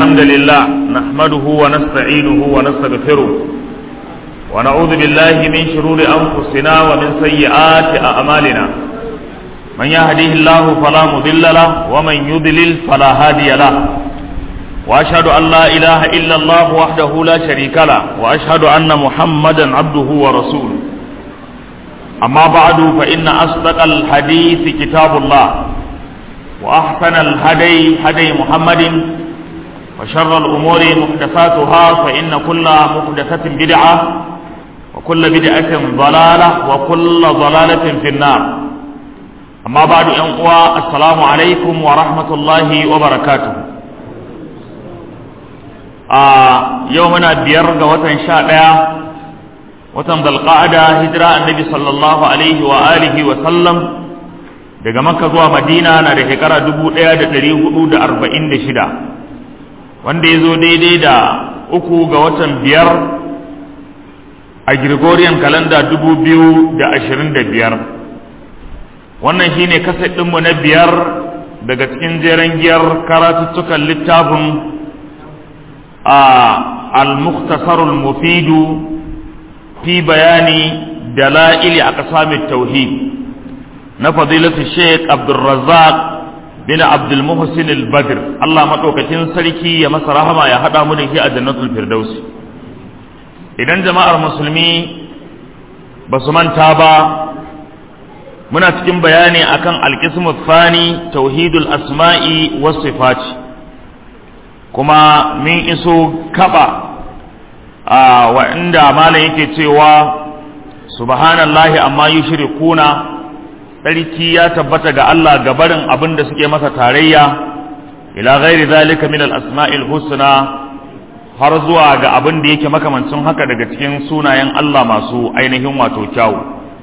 الحمد لله نحمده ونستعينه ونستغفره ونعوذ بالله من شرور أنفسنا ومن سيئات أعمالنا من يهديه الله فلا مضل له ومن يضلل فلا هادي له وأشهد أن لا إله إلا الله وحده لا شريك له وأشهد أن محمدا عبده ورسوله أما بعد فإن أصدق الحديث كتاب الله وأحسن الهدي هدي محمد وشر الأمور محدثاتها فإن كل محدثة بدعة وكل بدعة ضلالة وكل ضلالة في النار أما بعد أنقوى السلام عليكم ورحمة الله وبركاته آه يومنا بيرغ وطن شاء watan dalqa'ada hijira annabi sallallahu alaihi wa alihi wa sallam daga makka zuwa madina na da shekara 1446 wanda ya zo daidai da uku ga watan biyar a gregorian kalanda 2025 wannan shine kaset ɗinmu na biyar daga cikin jeren giyar karatuttukan littafin a al-mukhtasarul mufidu في بيان دلائل أقسام التوحيد نفضيلة الشيخ عبد الرزاق بن عبد المحسن البدر الله مدوكتين سلكي يا مسرحما يا هذا مدن في جنة الفردوس idan jama'ar musulmi ba su manta ba muna cikin bayani akan alkismu fani tauhidul asma'i was sifat kuma min iso kaba wa inda malam yake cewa subhanallahi amma yushrikuna tsarki ya tabbata ga Allah ga barin abin da suke masa tarayya ila ghairi zalika min al-asma'il husna har zuwa ga abin da yake makamancin haka daga cikin sunayen Allah masu ainihin wato kyawu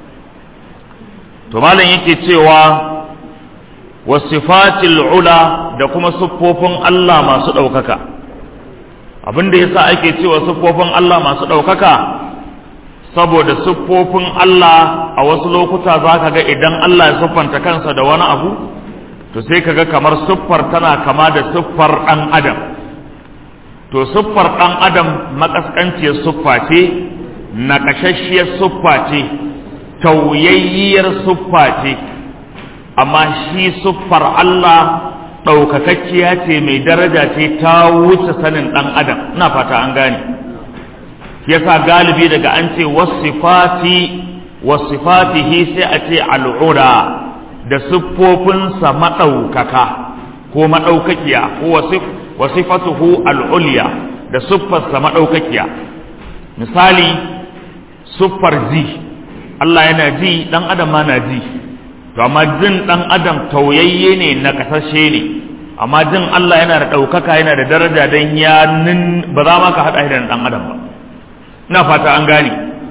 to malam yake cewa wasifatil ula da kuma siffofin Allah masu ɗaukaka abin da yasa ake cewa siffofin Allah masu ɗaukaka saboda siffofin Allah a wasu lokuta za ka ga idan Allah ya siffanta kansa da wani abu to sai ka ga kamar siffar tana kama da siffar ɗan adam to siffar ɗan adam makaskanciyar siffa ce naƙashashshiyar siffa ce tauyayyiyar siffa ce amma shi siffar Allah ɗaukakakkiya ce mai daraja ce ta wuce sanin ɗan adam ina fata an gane yasa galibi daga an ce wasifati wasifatihi sai a ce al'ura da siffofinsa maɗaukaka ko maɗaukakiya ko wasifatuhu al'uliya da siffarsa maɗaukakiya misali siffar ji Allah yana ji ɗan adam ma na ji to amma jin dan adam tauyayye ne na kasashe ne amma jin Allah yana da ɗaukaka yana da daraja don ya nin ba za ma ka haɗa da dan adam ba ina fata an gane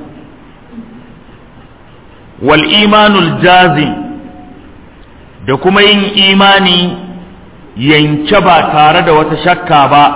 wal imanul jazim da kuma yin imani yanke ba tare da wata shakka ba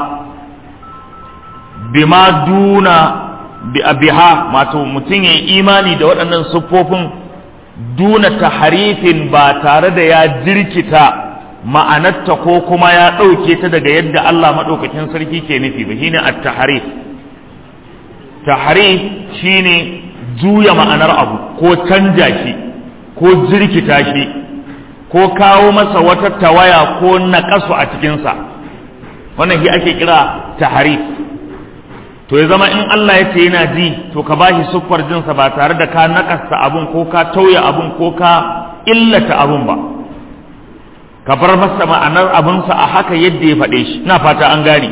bima duna bi abiha mato mutum ya imani da waɗannan siffofin duna taharifin ba tare da ya jirkita ma'anarta ko kuma ya ɗauke ta daga yadda Allah maɗaukakin sarki ke nufi ba shine at-taharif taharif shine juya ma'anar abu ko canja shi ko jirkita shi ko kawo masa wata tawaya ko naƙasu a cikinsa wannan shi ake kira taharif to ya zama in Allah ya ce yana ji to ka bashi siffar jinsa ba tare da ka nakasta abun ko ka tauya abun ko ka illata abun ba ka bar masa ma'anar abunsa a haka yadda ya faɗe shi ina fata an gane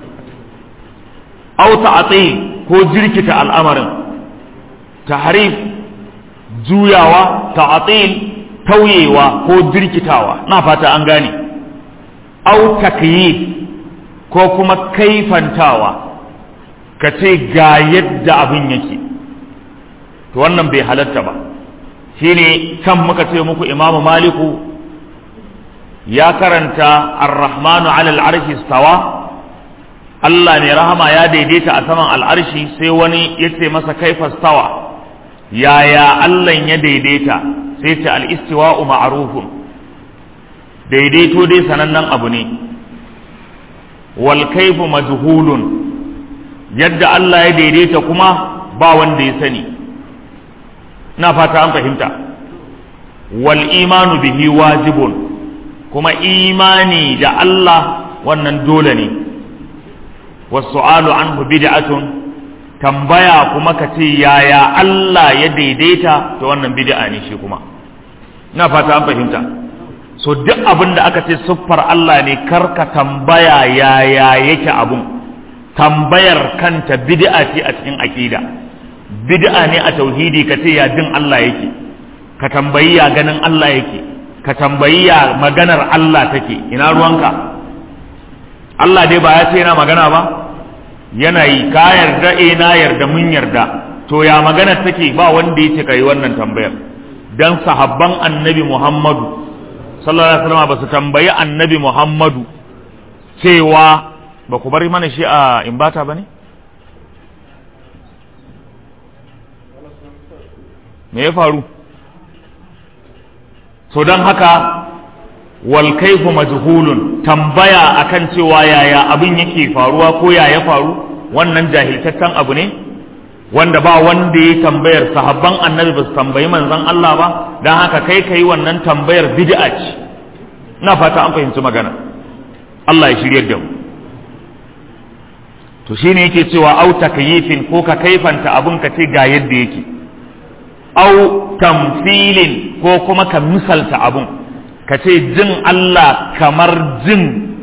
au ta'ati ko jirkita al'amarin tahrif juyawa ta'atil tauyewa ko jirkitawa ina fata an gane au takyif ko kuma kaifantawa ka ce ga yadda abin yake to wannan bai halatta ba shine kan muka ce muku imamu maliku ya karanta ar-rahmanu ala al-arshi stawa Allah ne rahama ya daidaita a saman al'arshi sai wani ya ce masa kaifa stawa yaya Allah ya daidaita sai ce al-istiwa'u ma'rufun daidaito dai sanannen abu ne wal kaifu majhulun yadda Allah ya daidaita kuma ba wanda ya sani na fata an fahimta wal imanu bihi wajibun kuma imani da Allah wannan dole ne wasu'alu anhu bid'atun tambaya kuma ka ce yaya Allah ya daidaita to wannan bid'a ne shi kuma na fata an fahimta so duk abin da aka ce siffar Allah ne karka tambaya yaya yake abun tambayar kanta bid'a ce a cikin aqida bid'a ne a tauhidi ka ce ya din Allah yake ka tambayi ya ganin Allah yake ka tambayi ya maganar Allah take ina ruwanka Allah dai ba ya ce yana magana ba yana yi ka yarda eh na yarda mun yarda to ya maganar take ba wanda yake kai wannan tambayar dan sahabban annabi Muhammadu sallallahu alaihi wasallam ba su tambayi annabi Muhammadu cewa ba ku bari mana shi a imbata ba ne? me ya faru so don haka wal kaifu majhulun tambaya akan cewa yaya abin yake faruwa ko ya ya faru wannan jahiltaccen abu ne wanda ba wanda ya tambayar sahabban annabi ba su tambayi manzon Allah ba don haka kai ka yi wannan tambayar bid'a ce ina fata an fahimci magana Allah ya shiryar da mu to shine yake cewa au takyifin ko ka kaifanta abun ka ce ga yadda yake au tamfilin ko kuma ka misalta abun ka ce jin Allah kamar jin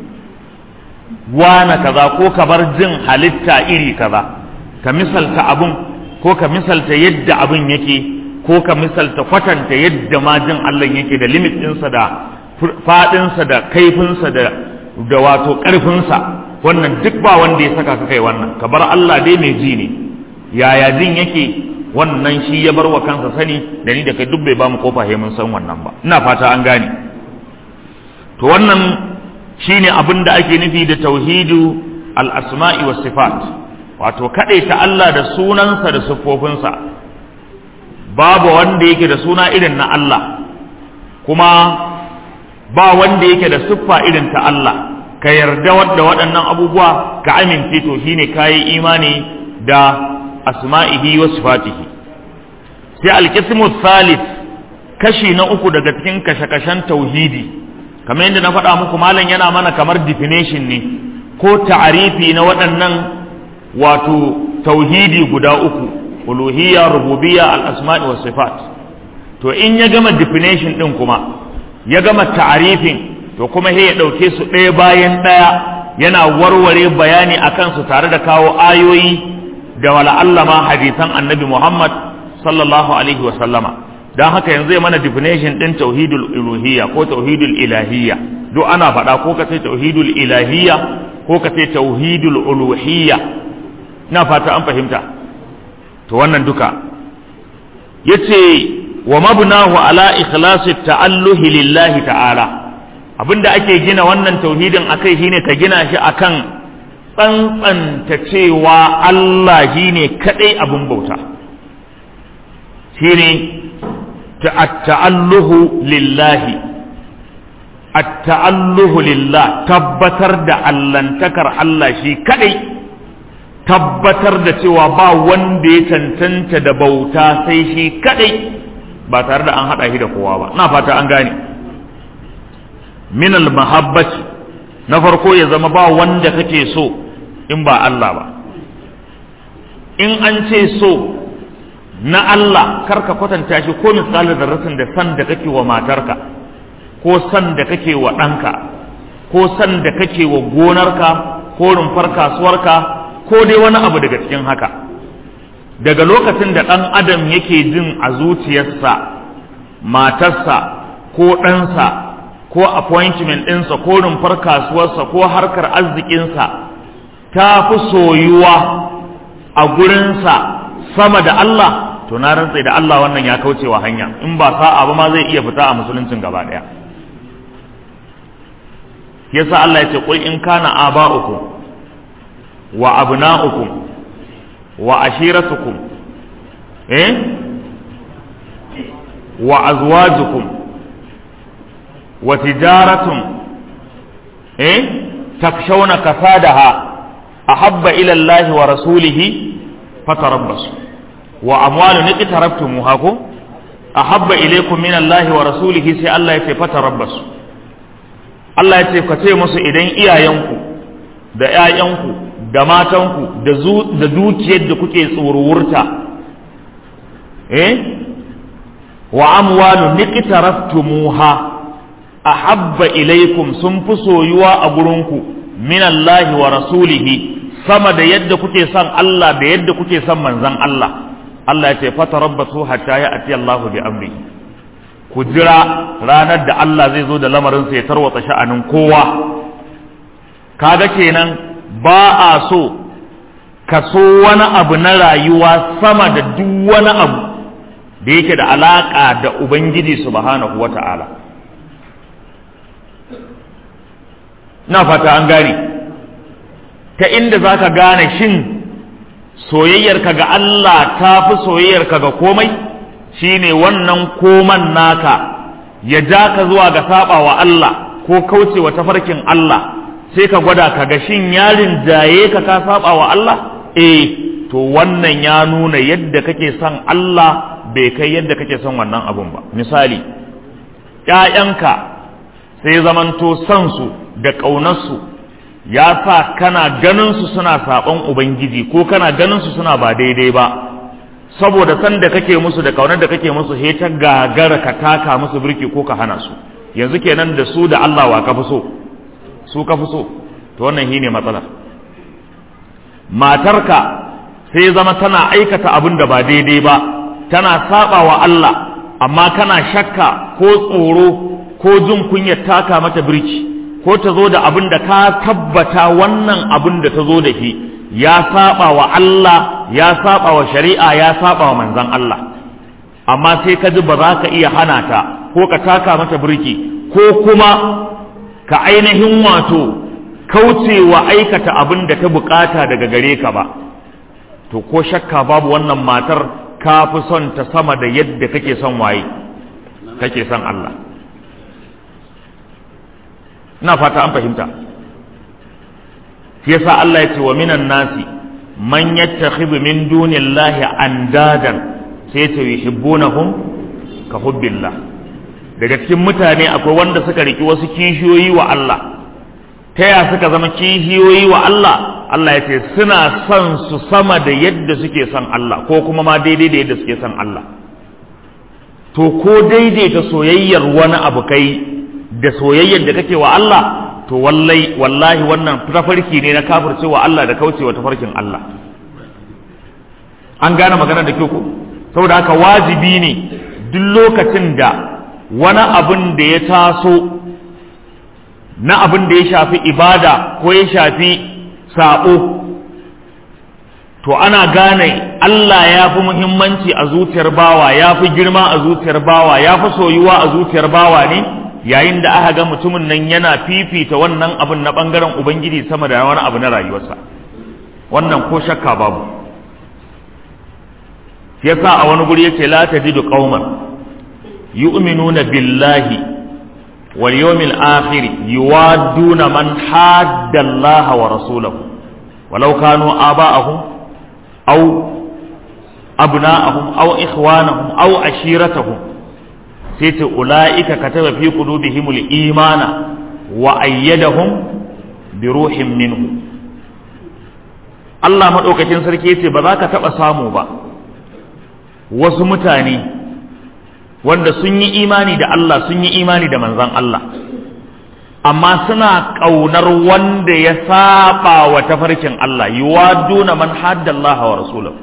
wana kaza ko kamar jin halitta iri kaza ka misalta abun ko ka misalta yadda abun yake ko ka misalta kwatanta yadda ma jin Allah yake da limit ɗinsa da faɗinsa da kaifinsa da da wato ƙarfinsa wannan duk ba wanda ya saka ka kai wannan ka bar Allah dai mai ji ne yaya jin yake wannan shi ya bar wa kansa sani da ni da kai duk bai ba mu kofa mun san wannan ba ina fata an gane to wannan shine abin da ake nufi da tauhidu al-asma'i was sifat wato ta Allah da sunansa da siffofinsa babu wanda yake da suna irin na Allah kuma ba wanda yake da siffa irin ta Allah ka yarda wadda waɗannan abubuwa ka amince to shine kayi imani da asma'ihi wa sifatihi sai alqismu thalith kashi na uku daga cikin kashe-kashen tauhidi kamar yadda na faɗa muku malam yana mana kamar definition ne ko ta'arifi na waɗannan wato tauhidi guda uku uluhiyya rububiyya al-asma'i wa sifat to in ya gama definition din kuma ya gama ta'arifin to kuma sai ya ɗauke su ɗaya bayan ɗaya yana warware bayani a kansu tare da kawo ayoyi da wala'allama hadisan annabi Muhammad sallallahu alaihi wa sallama don haka yanzu ya mana definition ɗin tauhidul uluhiyya ko tauhidul ilahiyya duk ana faɗa ko ka ce tauhidul ilahiyya ko ka ce tauhidul uluhiyya ina fata an fahimta to wannan duka yace wa mabnahu ala ikhlasi ta'alluhi lillahi ta'ala abinda ake gina wannan tauhidin akai shine ka gina shi akan tsantsanta cewa Allah shine kadai abin bauta shine at-ta'alluhu lillahi at-ta'alluhu lillah tabbatar da allantakar Allah shi kadai tabbatar da cewa ba wanda ya cancanta da bauta sai shi kadai ba tare da an haɗa shi da kowa ba na fata an gane min mahabbati na farko ya zama ba wanda kake so in ba Allah ba in an ce so na Allah karka kwatanta shi ko misalin zarratin da san da kake wa matarka ko san da kake wa ɗanka ko san da kake wa gonarka ko rumfar kasuwarka ko dai wani abu daga cikin haka daga lokacin da ɗan adam yake jin a zuciyarsa matarsa ko ɗansa ko appointment ɗinsa ko rumfar kasuwarsa ko harkar arzikinsa ta fi soyuwa a gurinsa sama da Allah to na rantse da Allah wannan ya kaucewa hanya in ba sa'a ba ma zai iya fita a musuluncin gaba ɗaya yasa Allah ya ce qul in kana aba'ukum wa abna'ukum wa ashiratukum eh wa azwajukum wa tijaratun eh takshawna kasadaha ahabba ila Allah wa rasulihi fatarabbasu wa amwalun iqtarabtumuha ko ahabba ilaykum min Allah wa rasulihi sai Allah ya ce fatarabbasu Allah ya ce ka ce musu idan iyayenku da ƴaƴanku da matanku da da dukiyar da kuke tsorowurta eh wa amwalun iqtaraftumuha ahabba ilaykum sun fi soyuwa a gurinku min Allah wa rasulihi sama da yadda kuke son Allah da yadda kuke son manzon Allah Allah ya ce fatarabbatu hatta ya'ti Allahu bi amri ku jira ranar da Allah zai zo da lamarin sa ya tarwata sha'anin kowa kaga kenan ba a so ka so wani abu na rayuwa sama da duk wani abu da yake da alaka da ubangiji subhanahu wata'ala na fata an gane ta inda za ka gane shin soyayyarka ga Allah ta fi soyayyarka ga komai shine wannan koman naka ya ja ka zuwa ga saba wa Allah ko kaucewa tafarkin Allah sai ka gwada ka ga shin yarin jaye ka ka saba wa Allah eh to wannan ya nuna yadda kake son Allah bai kai yadda kake son wannan abun ba misali ƴaƴanka sai zamanto son su da ƙaunarsu ya sa kana ganinsu suna saɓon Ubangiji ko kana ganinsu suna ba daidai ba saboda san da kake musu da ƙaunar da kake musu he ta gagara ka taka musu birki ko ka hana su yanzu kenan da su da Allah wa ka fi so su ka fi so to wannan shine matsala matarka sai zama tana aikata abin da ba daidai ba tana saba wa Allah amma kana shakka ko tsoro ko jin kunyar taka mata birki ko ta zo da abin da ka tabbata wannan abin da ta zo da shi ya saba wa Allah ya saba wa shari'a ya saba wa manzon Allah amma sai ka ji ba za ka iya hana ta ko ka taka mata birki ko kuma ka ainihin wato kaucewa aikata abin da ta bukata daga gare ka ba to ko shakka babu wannan matar ka fi son ta sama da yadda kake son waye kake son Allah ina fata an fahimta shi yasa Allah ya ce wa minan nasi man yattakhidhu min dunillahi andadan sai ta yuhibbunahum ka hubbillah daga cikin mutane akwai wanda suka riki wasu kishiyoyi wa Allah ta ya suka zama kishiyoyi wa Allah Allah ya ce suna son su sama da yadda suke son Allah ko kuma ma daidai da yadda suke son Allah to ko daidaita soyayyar wani abu kai da soyayyar da kake wa Allah to wallai wallahi wannan tafarki ne na kafirce wa Allah da kaucewa tafarkin Allah an gane magana da kyau ko saboda haka wajibi ne duk lokacin da wani abin da ya taso na abin da ya shafi ibada ko ya shafi sabo to ana gane Allah ya fi muhimmanci a zuciyar bawa ya fi girma a zuciyar bawa ya fi soyuwa a zuciyar bawa ne yayin da aka ga mutumin nan yana fifita wannan abin na bangaren ubangiji sama da wani abu na rayuwarsa wannan ko shakka babu yasa a wani guri yace la tajidu qauman yu'minuna billahi wal yawmil akhir yuwadduna man hadda Allah wa rasulahu walau kanu aba'ahum aw abna'ahum aw ikhwanahum aw ashiratahum sai ce ula'ika kataba fi qulubihimul imana wa ayyadahum bi ruhin minhu Allah madaukakin sarki yace ba za ka taba samu ba wasu mutane wanda sun yi imani da Allah sun yi imani da manzon Allah amma suna kaunar wanda ya saba wa tafarkin Allah yuwaduna man haddallaha wa rasulahu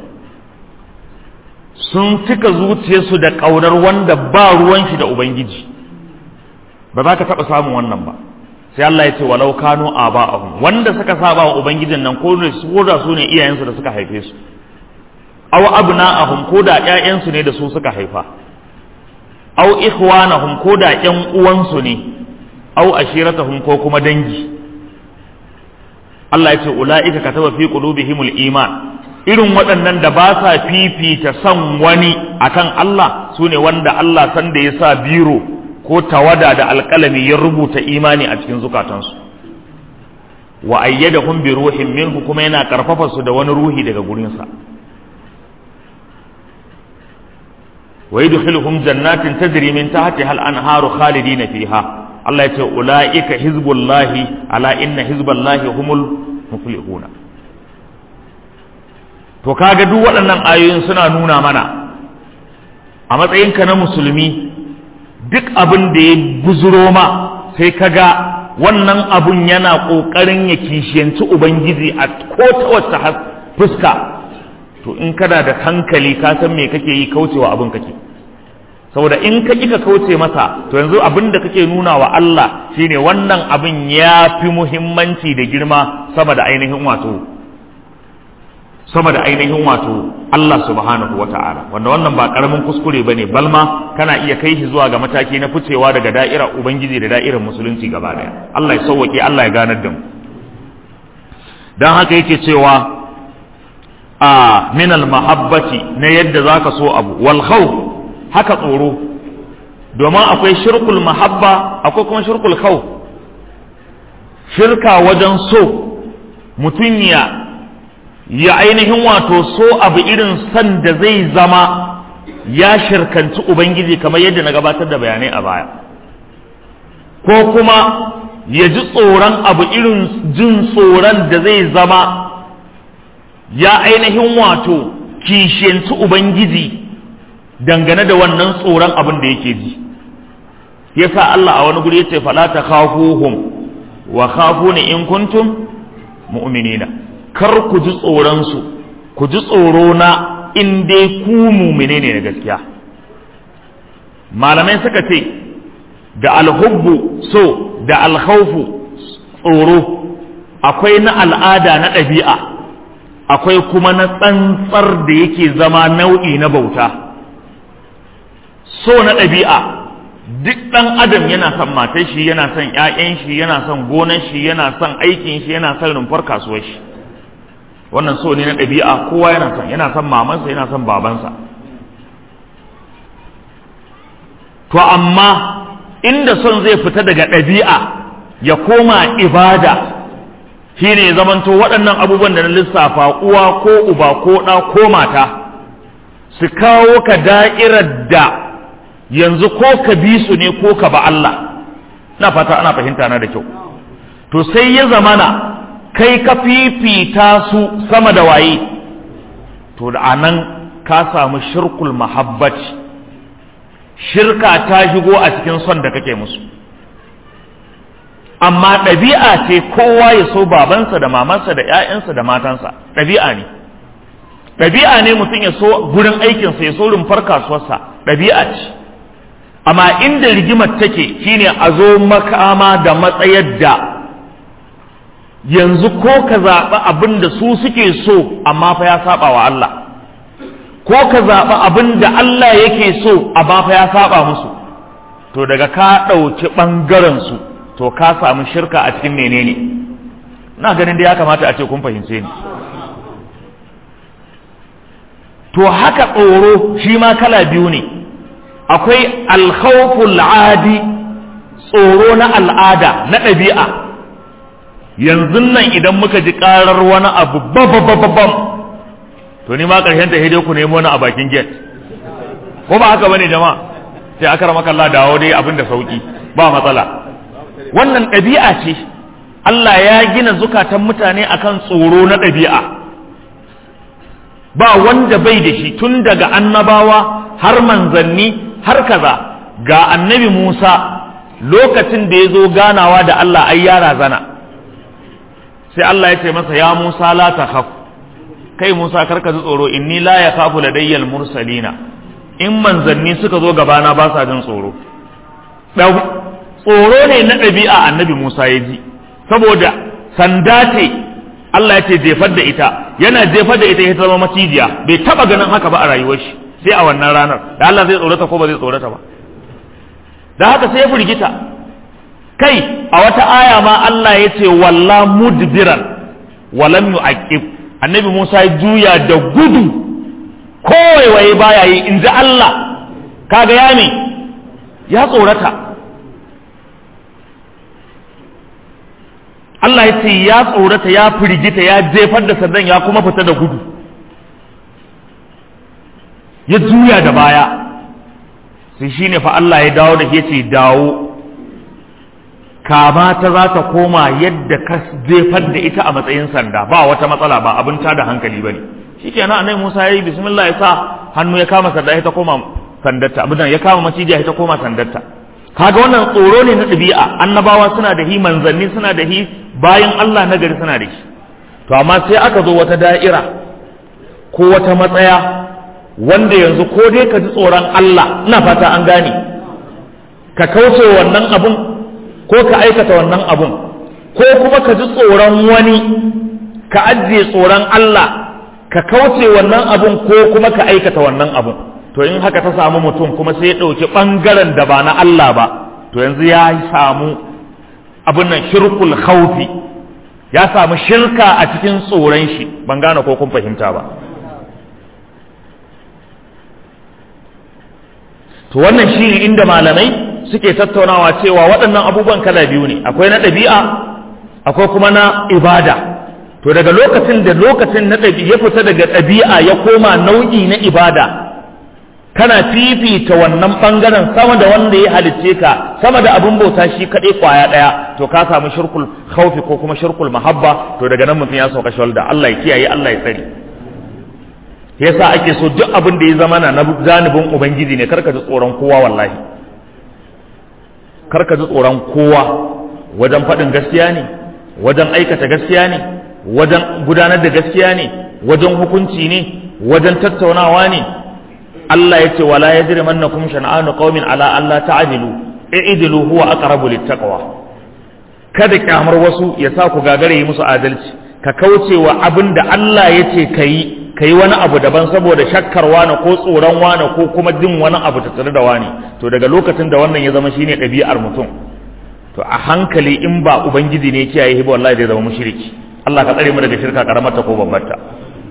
sun cika zuciyarsu da ƙaunar wanda ba ruwan shi da Ubangiji ba za ka taɓa samun wannan ba sai Allah ya ce walau kanu aba'ahum wanda suka saba wa Ubangijin nan ko da su ne iyayensu da suka haife su aw abna'ahum ko da ƴaƴansu ne da su suka haifa aw ikhwanahum ko da ƴan uwansu ne aw ashiratahum ko kuma dangi Allah ya ce ula'ika kataba fi qulubihimul iman irin waɗannan da ba sa fifita son wani akan Allah su ne wanda Allah san da ya sa biro ko tawada da alƙalami ya rubuta imani a cikin zukatansu wa ayyadahum bi ruhin minhu kuma yana karfafa su da wani ruhi daga gurinsa wa yudkhiluhum jannatin tajri min tahtiha al-anharu khalidina fiha Allah ya ce ulaika hizbullahi ala inna hizballahi humul muflihuna to kaga duk waɗannan ayoyin suna nuna mana a matsayinka na musulmi duk abin da ya guzuro ma sai kaga wannan abun yana ƙoƙarin ya kishiyanci ubangiji a ko ta wacce fuska to in kana da hankali ka san me kake yi kaucewa abin kake saboda in ka ka kauce masa to yanzu abin da kake nuna wa Allah shine wannan abin ya fi muhimmanci da girma sama da ainihin wato sama da ainihin wato Allah subhanahu wa ta'ala wanda wannan ba karamin kuskure bane balma kana iya kai shi zuwa ga mataki na ficewa daga da'ira ubangiji da da'irar musulunci gaba daya Allah ya sauwake Allah ya ganar da mu dan haka yake cewa a min al mahabbati na yadda zaka so abu wal khawf haka tsoro domin akwai shirkul mahabba akwai kuma shirkul khawf shirka wajen so mutum ya ya ainihin wato so abu irin san da zai zama ya shirkanci ubangiji kamar yadda na gabatar da bayanai a baya ko kuma ya ji tsoron abu irin jin tsoron da zai zama ya ainihin wato kishiyanci ubangiji dangane da wannan tsoron abin da yake ji yasa Allah a wani guri yace fala ta khafuhum wa khafuni in kuntum mu'minina kar ku ji tsoronsu ku ji tsoro na in dai ku mumine ne na gaskiya malamai suka ce da alhubbu so da alhaufu tsoro akwai na al'ada na ɗabi'a akwai kuma na tsantsar da yake zama nau'i na bauta so na ɗabi'a duk ɗan adam yana son matar shi yana son 'ya'yan shi yana son gonar shi yana son aikin shi yana son rumfar kasuwar shi wannan so ne na ɗabi'a kowa yana son yana son mamansa yana son babansa to amma inda son zai fita daga ɗabi'a ya koma ibada shine ya zamanto waɗannan abubuwan da na lissafa uwa ko uba ko ɗa ko mata su kawo ka da'irar da yanzu ko ka bi su ne ko ka ba Allah na fata ana fahimta na da kyau to sai ya zamana kai ka fifita su sama da waye to da anan ka samu shirkul mahabbaci shirka ta shigo a cikin son da kake musu amma ɗabi'a ce kowa ya so babansa da mamansa da 'ya'yansa da matansa ɗabi'a ne ɗabi'a ne mutum ya so gurin aikinsa ya so rumfar kasuwarsa ɗabi'a ce amma inda rigimar take shine a zo makama da matsayar da yanzu ko ka zaɓi abin da su suke so amma fa ya saba wa Allah ko ka zaɓi abin da Allah yake so amma fa ya saba musu to daga ka ɗauki ɓangaren su to ka samu shirka a cikin menene na ganin da ya kamata a ce kun fahimce ni to haka tsoro shi ma kala biyu ne akwai alkhawful adi tsoro na al'ada na ɗabi'a yanzu nan idan muka ji karar wani abu babababam to ni ma ƙarshen ta dai ku nemo wani a bakin gate ko ba haka bane jama'a sai aka rama kalla dawo dai abin da sauki ba matsala wannan ɗabi'a ce Allah ya gina zukatan mutane akan tsoro na ɗabi'a ba wanda bai da shi tun daga annabawa har manzanni har kaza ga annabi Musa lokacin da ya zo ganawa da Allah ai ya razana sai Allah ya ce masa ya Musa la takhaf kai Musa karka ji tsoro inni la yakhafu ladayyal mursalina in manzanni suka zo gabana ba sa jin tsoro tsoro ne na ɗabi'a annabi Musa ya ji saboda sanda ce Allah ya ce jefar da ita yana jefar da ita ya zama macijiya bai taba ganin haka ba a rayuwar shi sai a wannan ranar da Allah zai tsorata ko ba zai tsorata ba da haka sai ya firgita kai a wata aya ma Allah ya ce walla mudbiran walam yu'aqib annabi Musa ya juya da gudu kowaiwaye baya yi in ji Allah kaga ya ne ya tsorata Allah ya ce ya tsorata ya firgita ya jefar da sandan ya kuma fita da gudu ya juya da baya sai shi ne fa Allah ya dawo da ke ce dawo kama ta za ta koma yadda ka jefar da ita a matsayin sanda ba wata matsala ba abin ta da hankali ba ne shi ke nan Musa ya yi bismillah ya sa hannu ya kama sanda ya ta koma sandarta abin ya kama macijiya ya ta koma sandarta kaga wannan tsoro ne na ɗabi'a annabawa suna da hi manzanni suna da hi bayan Allah na gari suna da shi to amma sai aka zo wata da'ira ko wata matsaya wanda yanzu ko dai ka ji tsoron Allah ina fata an gane ka kauce wannan abun ko ka aikata wannan abun ko kuma ka ji tsoron wani ka ajiye tsoron Allah ka kauce wannan abun ko kuma ka aikata wannan abun to in haka ta samu mutum kuma sai ya ɗauki ɓangaren da ba na Allah ba to yanzu ya samu abin nan shirkul khawfi ya samu shirka a cikin tsoron shi ban gane ko kun fahimta ba to wannan shi ne inda malamai suke tattaunawa cewa waɗannan abubuwan kala biyu ne akwai na ɗabi'a akwai kuma na ibada to daga lokacin da lokacin na ɗabi'a ya fita daga ɗabi'a ya koma nau'i na ibada kana fifita wannan ɓangaren sama da wanda ya halicce ka sama da abin bauta shi kaɗai kwaya ɗaya to ka samu shirkul khaufi ko kuma shirkul mahabba to daga nan mutum ya sauka shawalda Allah ya kiyaye Allah ya tsare yasa ake so duk abin da ya zama na zanibin ubangiji ne karka ji tsoron kowa wallahi karka ji tsoron kowa wajen faɗin gaskiya ne wajen aikata gaskiya ne wajen gudanar da gaskiya ne wajen hukunci ne wajen tattaunawa ne Allah ya ce wala yajrimannakum shan'anu qaumin ala alla ta'dilu i'dilu huwa aqrabu littaqwa kada kyamar wasu ya sa ku gagare yi musu adalci ka kauce wa abin da Allah ya ce ka yi ka yi wani abu daban saboda shakkar wani ko tsoron wani ko kuma jin wani abu tattare da wani to daga lokacin da wannan ya zama shine ɗabi'ar mutum to a hankali in ba ubangiji ne kiyaye hiba wallahi zai zama mushriki Allah ka tsare mu daga shirka karamar ta ko babbar ta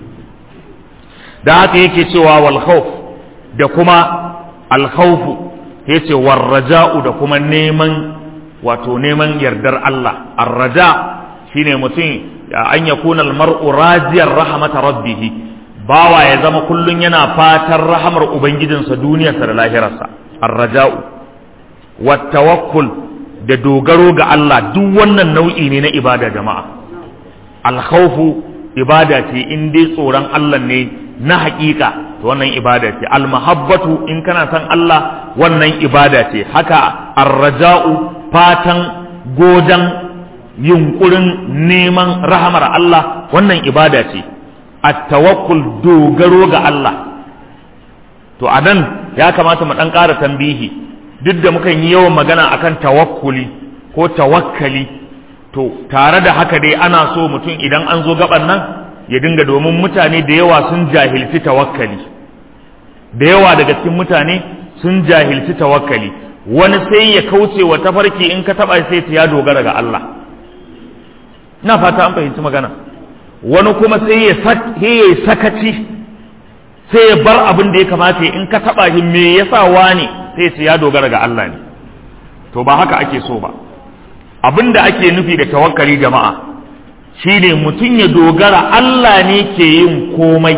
da haka yake cewa wal khawf da kuma al khawf yace war raja'u da kuma neman wato neman yardar Allah ar raja shine mutum an yakuna al mar'u rajiyar rahmata rabbih bawa ya zama kullun yana fatan rahamar ubangijinsa duniyarsa da lahirarsa ar-raja'u wat tawakkul da dogaro ga Allah duk wannan nau'i ne na ibada jama'a al-khawfu ibada ce in dai tsoron Allah ne na haƙiƙa to wannan ibada ce al-mahabbatu in kana san Allah wannan ibada ce haka ar-raja'u fatan gojan yunkurin neman rahamar Allah wannan ibada ce at-tawakkul dogaro ga Allah to a nan ya kamata mu dan ƙara tambihi duk da mukan yi yawan magana akan tawakkuli ko tawakkali to tare da haka dai ana so mutum idan an zo gaban nan ya dinga domin mutane da yawa sun jahilci tawakkali da yawa daga cikin mutane sun jahilci tawakkali wani sai ya kauce wa tafarki in ka taba sai ya dogara ga Allah ina fata an fahimci magana wani kuma sai ya yi sakaci sai ya bar abin da ya kamata in ka taba shi me yasa wani sai ce ya dogara ga Allah ne to ba haka ake so ba abin da ake nufi da tawakkali jama'a shine mutum ya dogara Allah ne ke yin komai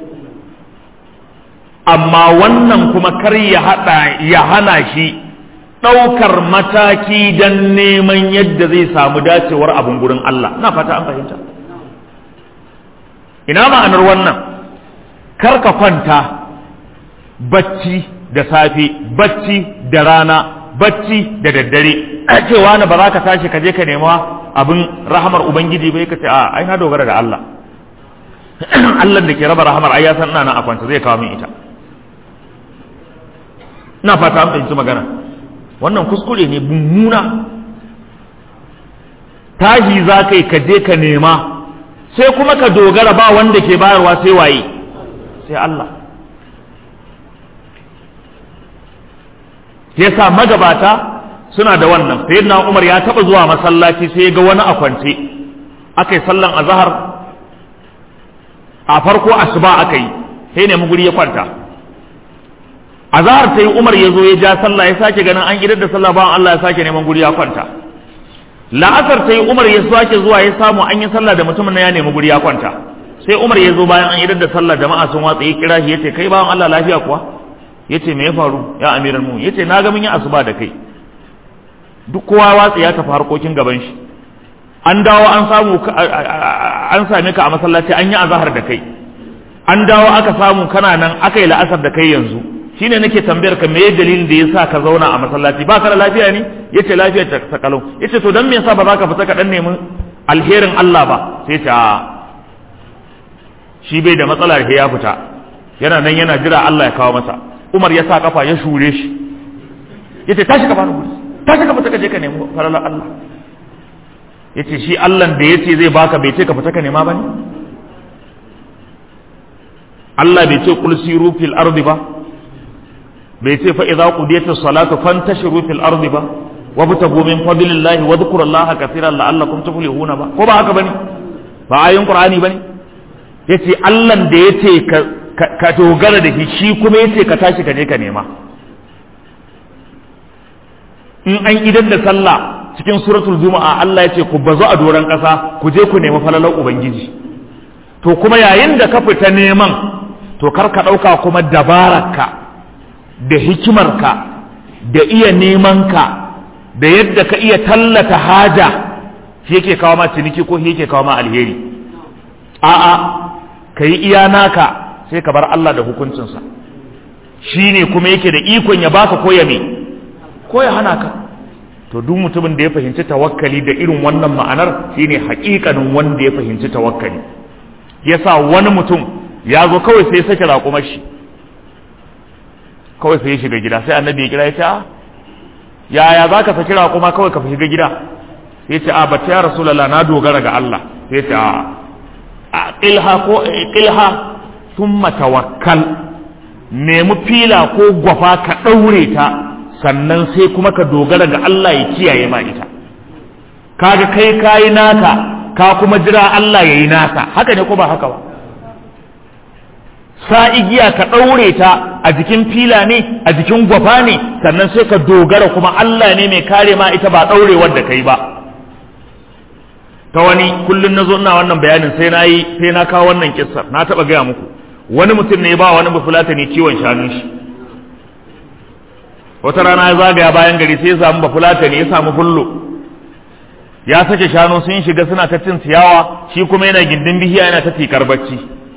amma wannan kuma kar ya hada ya hana shi ɗaukar mataki don neman yadda zai samu dacewar abin gurin Allah na fata an fahimta ina ma'anar wannan kar ka kwanta bacci da safe bacci da rana bacci da daddare a cewa na ba za ka tashi ka je ka nema abin rahamar ubangiji bai ka ce a ai na dogara da Allah Allah da ke raba rahamar ai ya san ina nan a kwanta zai kawo min ita ina fata an fahimci magana wannan kuskure ne mummuna tashi za ka yi ka je ka nema sai kuma ka dogara ba wanda ke bayarwa sai waye sai Allah yasa magabata suna da wannan sayyidina Umar ya taba zuwa masallaci sai ga wani a kwance akai sallan azhar a farko asuba akai sai ne guri ya kwanta azhar sai Umar ya zo ya ja sallah ya sake ganin an idar da sallah bayan Allah ya sake neman guri ya kwanta la'asar ta yi umar ya sake zuwa ya samu an yi sallah da mutumin ya nemi guri ya kwanta sai umar ya zo bayan an idar da sallah jama'a sun watsa ya kira shi ya ce kai bawan Allah lafiya kuwa ya ce me ya faru ya amiran mu ya ce na ga mun yi asuba da kai duk kowa watsa ya tafi harkokin gaban shi an dawo an samu an same ka a masallaci an yi azahar da kai an dawo aka samu kana nan aka yi la'asar da kai yanzu shine nake tambayar ka meye dalilin da yasa ka zauna a masallaci ba ka da lafiya ne yace lafiyar ta ta kalau yace to dan me yasa ba za ka fita ka dan nemi alherin Allah ba sai ta shi bai da matsala da ya fita yana nan yana jira Allah ya kawo masa Umar ya sa kafa ya shure shi yace tashi ka bani tashi ka fita ka je ka nemi faralar Allah yace shi Allah da yace zai baka bai ce ka fita ka nema bane Allah bai ce kul siru fil ardi ba bai ce fa idza qudiyatis salatu fantashiru fil ardi ba wabtagu min fadlillahi wa dhkurullaha kaseeran la'allakum tuflihuna ba ko ba haka bane ba ayin qur'ani bane yace Allah da yace ka ka dogara da shi shi kuma yace ka tashi ka je ka nema in an idan da sallah cikin suratul juma'a Allah yace ku bazu a doran kasa ku je ku nemi falalar ubangiji to kuma yayin da ka fita neman to kar ka ɗauka kuma dabararka da hikimarka da iya nemanka da yadda ka iya tallata haja shi yake kawo ma ciniki ko shi yake kawo ma alheri a'a ka yi iya naka sai ka bar Allah da hukuncinsa shi ne kuma yake da ikon ya baka ko ya me ko ya hana ka to duk mutumin da ya fahimci tawakkali da irin wannan ma'anar shine haƙiƙanin wanda ya fahimci tawakkali yasa wani mutum ya zo kawai sai ya sake raƙumar shi kawai sai ya shiga gida sai annabi ya kira ya ce a yaya za ka saki raƙuma kawai ka shiga gida sai ce a bata ya rasulallah na dogara ga Allah sai ce a ƙilha ko ƙilha sun tawakkal nemi fila ko gwafa ka ɗaure ta sannan sai kuma ka dogara ga Allah ya kiyaye ma ita kaga kai kayi naka ka kuma jira Allah ya yi nasa haka ne ko ba haka ba sa igiya ka ɗaure ta a jikin fila ne a jikin gwafa ne sannan sai ka dogara kuma Allah ne mai kare ma ita ba ɗaure wadda kai ba ta wani kullum na zo ina wannan bayanin sai na yi sai na kawo wannan kissar na taɓa gaya muku wani mutum ne ba wani bafulata ne kiwon shanun shi wata rana ya zagaya bayan gari sai ya samu bafulata ne ya samu fullo ya sake shanu sun shiga suna ta cin ciyawa shi kuma yana gindin bihiya yana ta tikar bacci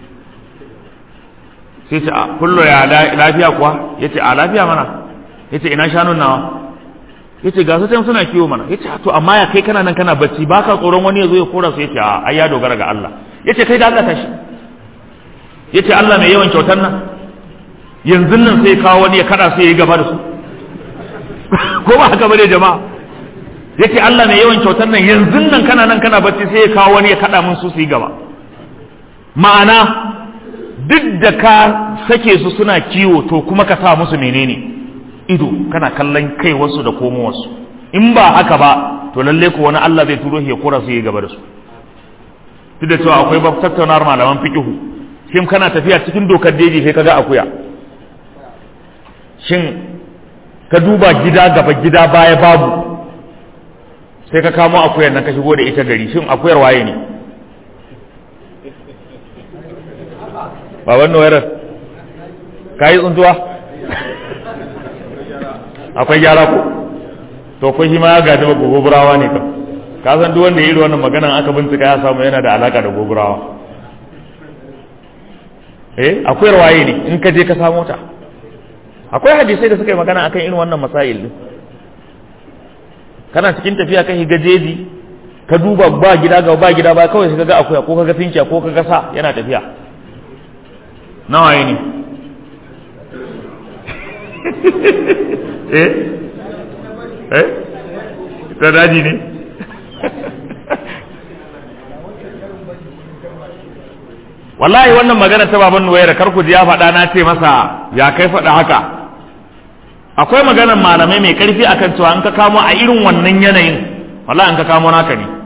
sai ce a kullo ya lafiya kuwa ya ce a lafiya mana ya ce ina shanun nawa ya ce ga su can suna kiwo mana ya ce to amma ya kai kana nan kana bacci ba ka tsoron wani ya zo ya kora su ya ce a ai ya dogara ga Allah ya ce kai da Allah tashi ya ce Allah mai yawan kyautar nan yanzu nan sai kawo wani ya kada su ya yi gaba da su ko ba haka bane jama'a ya ce Allah mai yawan kyautar nan yanzu nan kana nan kana bacci sai ya kawo wani ya kada mun su su yi gaba ma'ana duk da ka sake su suna kiwo to kuma ka sa musu menene ido kana kallon kai wasu da komo wasu in ba haka ba to lalle ko wani Allah zai turo shi ya kora su yi gaba da su duk da cewa akwai babu tattaunawar malaman fiqihu shin kana tafiya cikin dokar daji sai kaga akuya shin ka duba gida gaba gida baya babu sai ka kamo akuyar nan ka shigo da ita gari shin akuyar waye ne baban nuwairar ka yi tsuntuwa akwai gyara ko to ko shi ma ya gaji maka goburawa ne ka ka san duk wanda ya yi wannan maganan aka bincika ya samu yana da alaka da goburawa eh akwai waye ne in ka je ka samu ta akwai hadisai da suka yi magana akan irin wannan masail din kana cikin tafiya kan higa jeji ka duba ba gida ga ba gida ba kawai sai ka ga akuya ko ka ga tinkiya ko ka ga sa yana tafiya nawa yi ne eh eh ta daji ne wallahi wannan magana ta baban nuwayar karku ji ya faɗa na ce masa ya kai faɗa haka akwai maganar malamai mai ƙarfi akan cewa an ka kamo a irin wannan yanayin wallahi an ka kamo naka ne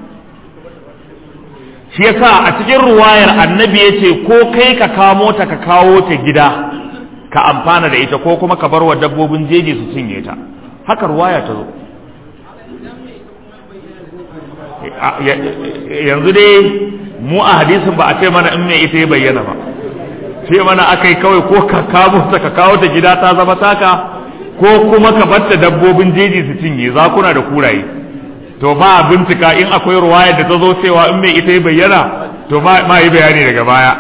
shi yasa a cikin ruwayar annabi ya ce ko kai ka kamo ta ka kawo ta gida ka amfana da ita ko kuma ka bar wa dabbobin jeji su cinye ta haka ruwaya ta zo yanzu dai mu a hadisin ba a ce mana in mai ita ya bayyana ba ce mana akai kawai ko ka kawo ta ka kawo ta gida ta zama taka ko kuma ka batta dabbobin jeji su cinye zakuna da kuraye to ba a bincika in akwai ruwayar da ta zo cewa in mai ita ya bayyana to ma yi bayani daga baya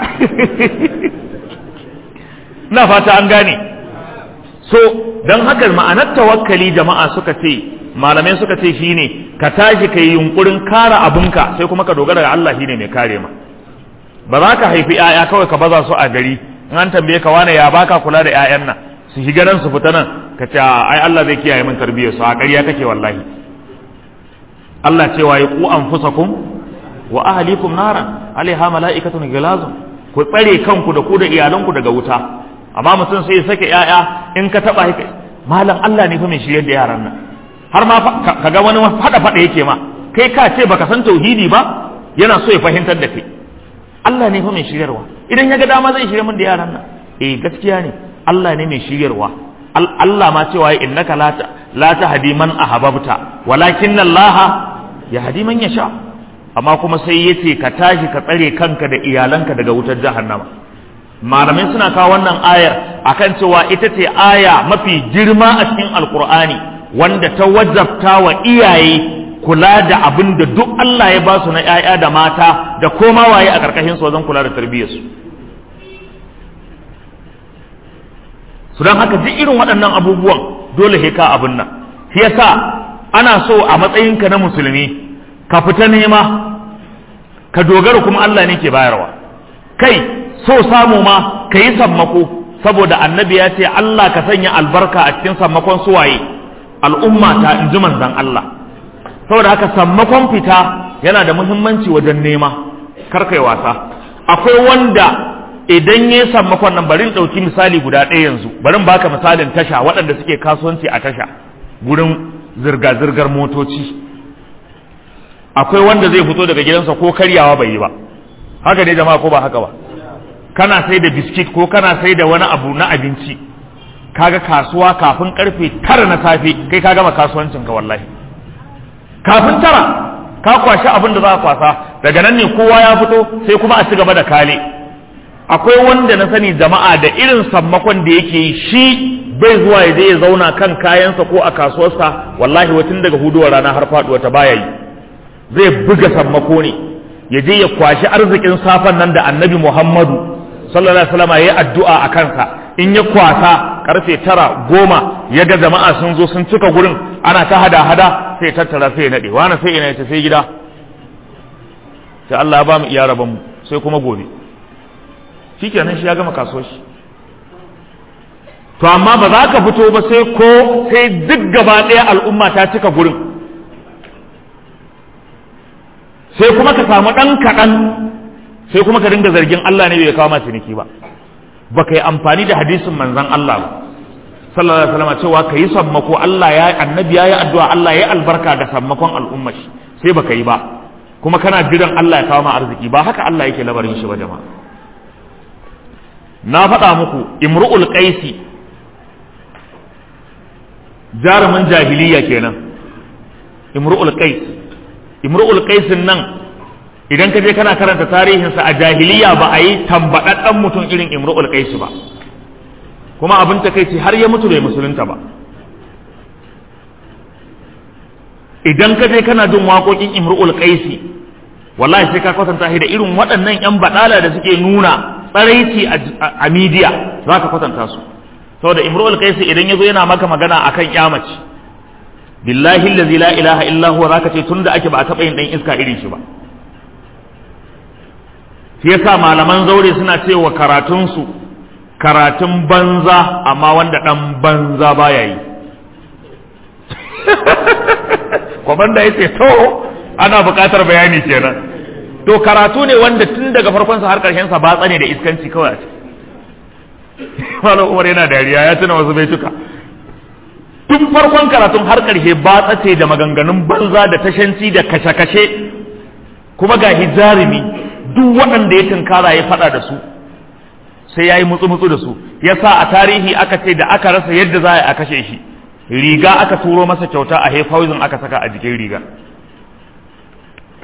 na fata an gane so don haka ma'anar tawakkali jama'a suka ce malamai suka ce shine ka tashi ka yi yunkurin kara abinka sai kuma ka dogara ga Allah shine mai kare ma ba za ka haifi 'ya'ya kawai ka baza su a gari in an tambaye ka wane ya baka kula da 'ya'yan nan su shiga nan su fita nan ka ce ai Allah zai kiyaye min tarbiyyar su a ƙarya kake wallahi Allah cewa ya ku anfusakum wa ahlikum naran alaiha mala'ikatun gilazun ku tsare kanku da ku da iyalanku daga wuta amma mutum sai ya sake 'ya'ya in ka taba haka malam Allah ne fa mai shiryar da yaran nan har ma kaga wani fada fada yake ma kai ka ce baka san tauhidi ba yana so ya fahimtar da kai Allah ne fa mai shiryarwa idan ya ga dama zai shirye min da yaran nan eh gaskiya ne Allah ne mai shiryarwa Allah ma cewa innaka la la tahdi man ahbabta walakin Allah yahdi man yasha amma kuma sai yace ka tashi ka tsare kanka da iyalanka daga wutar jahannama malamai suna kawo wannan ayar akan cewa ita ce aya mafi girma a cikin alkur'ani wanda ta wajabta wa iyaye kula da abin da duk Allah ya ba su na ‘ya'ya da mata da koma waye a ƙarƙashin su wajen kula da tarbiyyarsu. su don haka duk irin waɗannan abubuwan dole he ka abin nan shi yasa ana so a matsayinka na musulmi ka fita nema ka dogara kuma Allah ne ke bayarwa kai so samu ma ka yi sammako saboda annabi ya ce Allah ka sanya albarka a cikin sammakon suwaye al'umma ta in ji manzan Allah saboda haka sammakon fita yana da muhimmanci wajen nema kar kai wasa akwai wanda idan ya sammakon nan bari in ɗauki misali guda ɗaya yanzu bari in baka misalin tasha waɗanda suke kasuwanci a tasha gurin zirga-zirgar motoci akwai wanda zai fito daga gidansa ko karyawa bai yi ba haka ne jama'a ko ba haka ba kana sai da biskit ko kana sai da wani abu na abinci kaga kasuwa kafin karfe tara na safe kai ka gama kasuwancin ka wallahi kafin tara ka kwashi abin da za ka kwasa daga nan ne kowa ya fito sai kuma a ci gaba da kale akwai wanda na sani jama'a da irin sammakon da yake yi shi bai zuwa ya je ya zauna kan kayansa ko a kasuwarsa wallahi watan daga huduwar rana har faduwa ta baya yi zai buga sammako ne ya je ya kwashi arzikin safan nan da annabi muhammadu sallallahu alaihi wasallam yayi addu'a a kansa in ya kwasa karfe tara goma ya ga jama'a sun zo sun cika gurin ana ta hada hada sai tattara sai ya nade wani sai ina ta sai gida sai Allah ya ba mu iya raban mu sai kuma gobe shikenan shi ya gama kasuwar shi to amma ba za ka fito ba sai ko sai duk gaba ɗaya al'umma ta cika gurin sai kuma ka samu ɗan kaɗan sai kuma ka dinga zargin Allah ne bai kawo ma ciniki ba ba ka yi amfani da hadisin manzon Allah ba sallallahu alaihi wasallam cewa ka yi sammako Allah ya annabi ya yi addu'a Allah ya yi albarka ga sammakon al'umma shi sai baka yi ba kuma kana jiran Allah ya kawo ma arziki ba haka Allah yake labarin shi ba jama'a na faɗa muku imru'ul qaisi jarumin jahiliya kenan imru'ul qais imru'ul qaisin nan idan ka je kana karanta tarihinsa a jahiliya ba a yi tambaɗaɗɗen mutum irin imru'ul qais ba kuma abin ta kai har ya mutu bai musulunta ba idan ka je kana jin waƙoƙin imru'ul qaisi wallahi sai ka kwatanta shi da irin waɗannan yan baɗala da suke nuna tsaraici a midiya za ka kwatanta su saboda imru'ul qaisi idan ya zo yana maka magana akan kyamaci billahi allazi la ilaha illa huwa zaka ce tunda ake ba a taɓa yin ɗan iska irin shi ba shi yasa malaman zaure suna cewa karatunsu karatun banza amma wanda ɗan banza baya yi kwamanda ya ce to ana buƙatar bayani kenan to karatu ne wanda tun daga farkonsa har ƙarshensa ba tsane da iskanci kawai a ciki malam umar yana dariya ya tuna wasu baituka tun farkon karatun har ƙarshe ba tsace da maganganun banza da tashanci da kashe-kashe kuma ga hijarimi duk waɗanda ya tunkara ya faɗa da su sai ya yi mutsu-mutsu da su ya sa a tarihi aka ce da aka rasa yadda za a kashe shi riga aka turo masa kyauta a haifawizin aka saka a jikin riga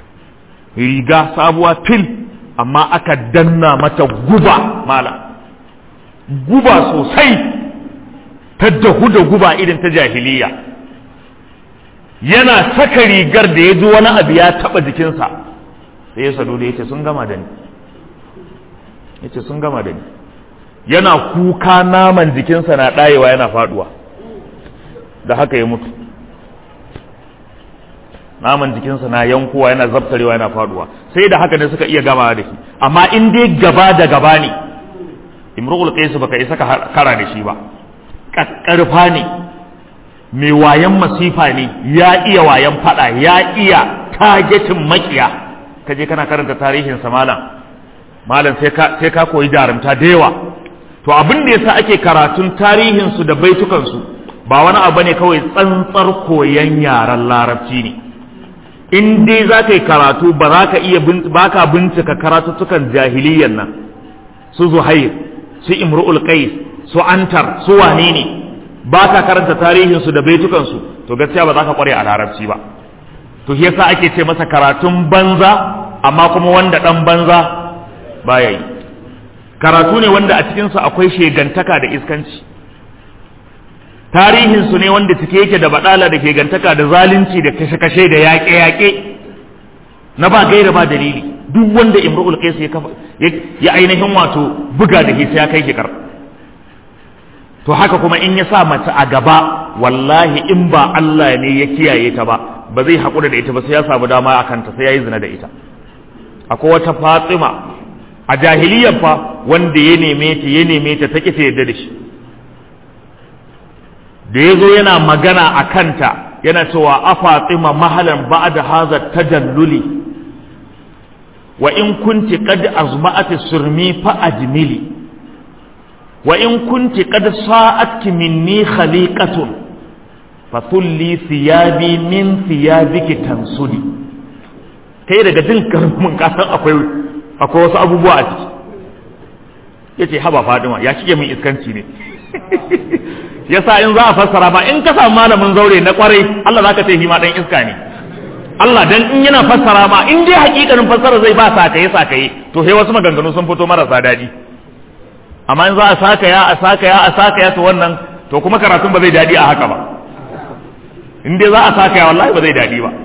riga sabuwa fil amma aka danna mata guba mala guba sosai ta dahu da guba irin ta jahiliya yana saka rigar da ya ji wani abu ya taba jikinsa sai ya sadu da ya ce sun gama da ni ya ce sun gama da ni yana kuka naman jikinsa na ɗayewa yana faduwa da haka ya mutu naman jikinsa na yankowa yana zabtarewa yana faduwa sai da haka ne suka iya gama da shi amma in dai gaba da gaba ne imru'ul qais baka isa ka kara da shi ba kakkarfa ne mai wayan masifa ne ya iya wayan fada ya iya tagetin makiya kaje kana karanta tarihin sa malam malam sai ka sai ka koyi jarumta da yawa to abin da yasa ake karatun tarihin su da baitukan su ba wani abu ne kawai tsantsar koyan yaren larabci ne in dai za ka yi karatu ba za ka iya ba ka bincika karatuttukan jahiliyyar nan su zuhair su imru'ul qais su antar su wane ne ba ka karanta tarihinsu da baitukansu to gaskiya ba za ka kware a larabci ba to shi yasa ake ce masa karatun banza amma kuma wanda dan banza baya yi karatu ne wanda a cikinsa akwai shegantaka da iskanci tarihinsu ne wanda cike yake da badala da shegantaka da zalunci da kashe-kashe da yaƙe-yaƙe na ba gaira ba dalili duk wanda imru'ul qais ya kafa ya ainihin wato buga da hisa ya kai shi kar to haka kuma in ya sa mace a gaba wallahi in ba Allah ne ya kiyaye ta ba ba zai haƙura da ita ba sai ya samu dama a kanta sai ya yi zina da ita akwai wata fatima a jahiliyar fa wanda ya neme ta ya neme ta ta ta yadda da shi da ya zo yana magana a kanta yana cewa a fatima mahalan ba'da haza tajalluli wa in kunti qad azma'ati surmi fa ajmili wa in kunti qad sa'atki minni khaliqatun fa tulli thiyabi min thiyabiki tansuli kai daga jin karmin kasan akwai akwai wasu abubuwa a ciki yace haba Fadima ya shige min iskanci ne yasa in za a fassara ma in ka samu malamin zaure na kwarai Allah zaka ce shi ma dan iska ne Allah dan in yana fassara ma in dai hakikanin fassara zai ba sakaye sakaye to sai wasu maganganu sun fito marasa daɗi amma in za a saka ya a saka ya a saka ya to wannan to kuma karatun ba zai daɗi a haka ba in dai za a saka ya wallahi ba zai daɗi ba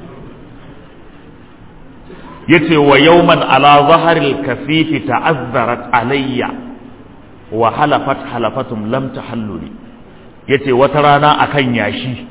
yace wa yawman ala zaharil kasifi ta'azzarat alayya wa halafat halafatum lam tahalluli yace wata rana akan yashi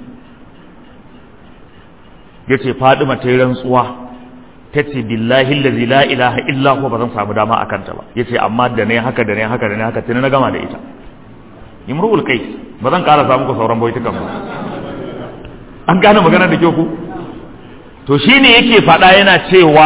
yace Fadima ta yi rantsuwa tace billahi allazi la ilaha illa huwa bazan samu dama akan ta ba yace amma da ne haka da ne haka da ne haka tuni na gama da ita imru'ul qais bazan ƙara samu ku sauran baitukan ba an gane magana da kyau ku to shine yake faɗa yana cewa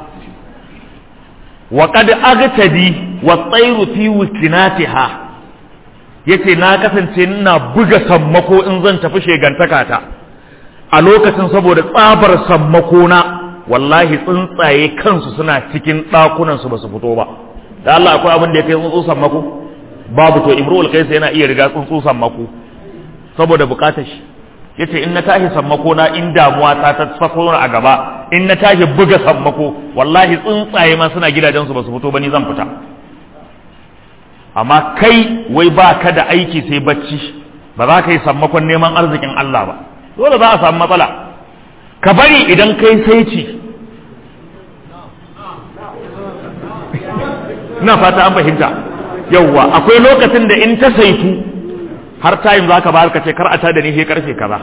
wa qad agtadi wa tsayru fi wikinatiha yace na kasance ina buga sammako in zan tafi shegantaka ta a lokacin saboda tsabar sammako na wallahi tsuntsaye kansu suna cikin ɗakunan su basu fito ba da Allah akwai abin da ya kai tsuntsu sammako babu to imrul qais yana iya riga tsuntsu sammako saboda bukatar shi yace in na tashi sammako na in damuwa ta ta sako a gaba in na tashi buga sammako wallahi tsuntsaye ma suna gidajen su basu fito ba ni zan fita amma kai wai ba ka da aiki sai bacci ba za ka yi sammakon neman arzikin Allah ba dole za a samu matsala ka bari idan kai sai ci ina fata an fahimta yauwa akwai lokacin da in ta saitu har tayin za ka ba ka ce kar a tada ni sai karfe kaza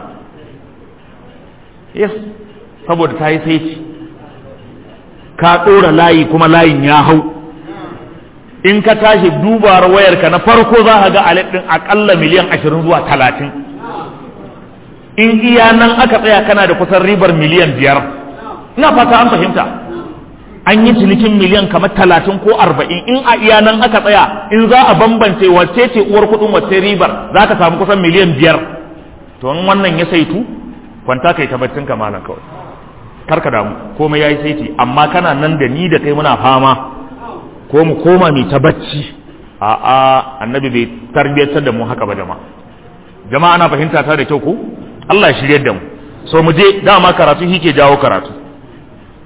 yes saboda ta yi sai ci ka ɗora layi kuma layin ya hau in ka tashi dubar wayarka na farko za ka ga alet ɗin aƙalla miliyan ashirin zuwa talatin in iya nan aka tsaya kana da kusan ribar miliyan biyar ina fata an fahimta an yi cinikin miliyan kamar talatin ko arba'in in a iya nan aka tsaya in za a bambance wacce ce uwar kuɗin wacce ribar za ka samu kusan miliyan biyar to in wannan ya saitu kwanta kai tabbacin ka malam kawai karka damu komai yayi saiti amma kana nan da ni da kai muna fama ko mu koma mai ta bacci a a annabi bai tarbiyyantar da mu haka ba jama'a jama'a ana fahimta ta da kyau ko Allah ya shiryar da mu so mu je dama karatu shi ke jawo karatu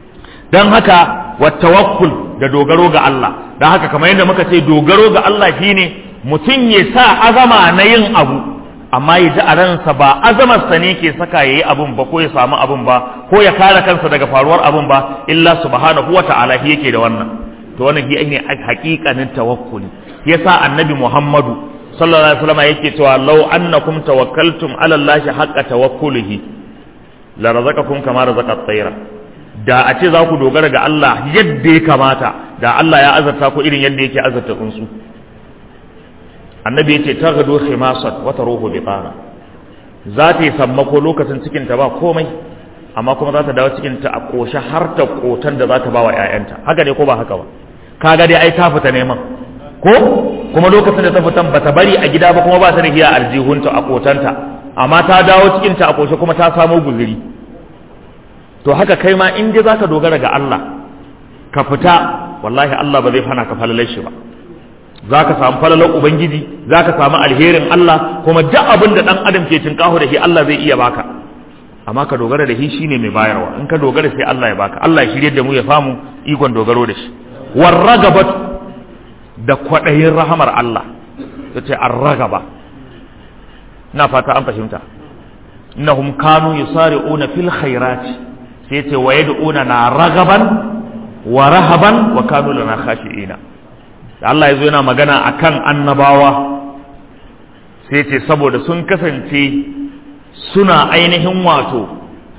dan haka wa tawakkul da dogaro ga Allah dan haka kamar yadda muka ce dogaro ga Allah shine mutum ya sa azama na yin abu amma ya ji a ransa ba azamarsa ne ke saka ya yi abun ba ko ya samu abun ba ko ya kare kansa daga faruwar abun ba illa subhanahu wa ta'ala shi yake da wannan to wannan shi ne hakikanin tawakkuli yasa annabi Muhammadu sallallahu alaihi wasallam yake cewa law annakum tawakkaltum ala allahi haqqa tawakkulihi la razaqakum kama razaqa at-tayra da a ce za ku dogara ga Allah yadda ya kamata da Allah ya azarta ku irin yadda yake azarta tsuntsu annabi yace taghdu khimasat wa taruhu biqara za ta yi sammako lokacin cikin ta ba komai amma kuma za ta dawo cikin ta a koshe har ta kotan da za ta ba wa ƴaƴanta haka ne ko ba haka ba kaga dai ai ta fita neman ko kuma lokacin da ta fitan bata bari a gida ba kuma ba ta da hiya aljihunta a kotanta amma ta dawo cikin ta a koshe kuma ta samo guzuri to haka kai ma in dai zaka dogara ga Allah ka fita wallahi Allah ba zai hana ka falalar shi ba za ka samu falalar ubangiji za ka samu alherin Allah kuma duk abin da dan adam ke tinkaho da shi Allah zai iya baka amma ka dogara da shi shine mai bayarwa in ka dogara sai Allah ya baka Allah ya shirye da mu ya famu ikon dogaro da shi warragabat da kwadayin rahamar Allah tace arragaba ina fata an fahimta innahum kanu yusari'una fil khairati sai ce wa yad'una na ragaban wa rahaban wa kanu lana khashi'ina da Allah yazo yana magana akan annabawa sai ce saboda sun kasance suna ainihin wato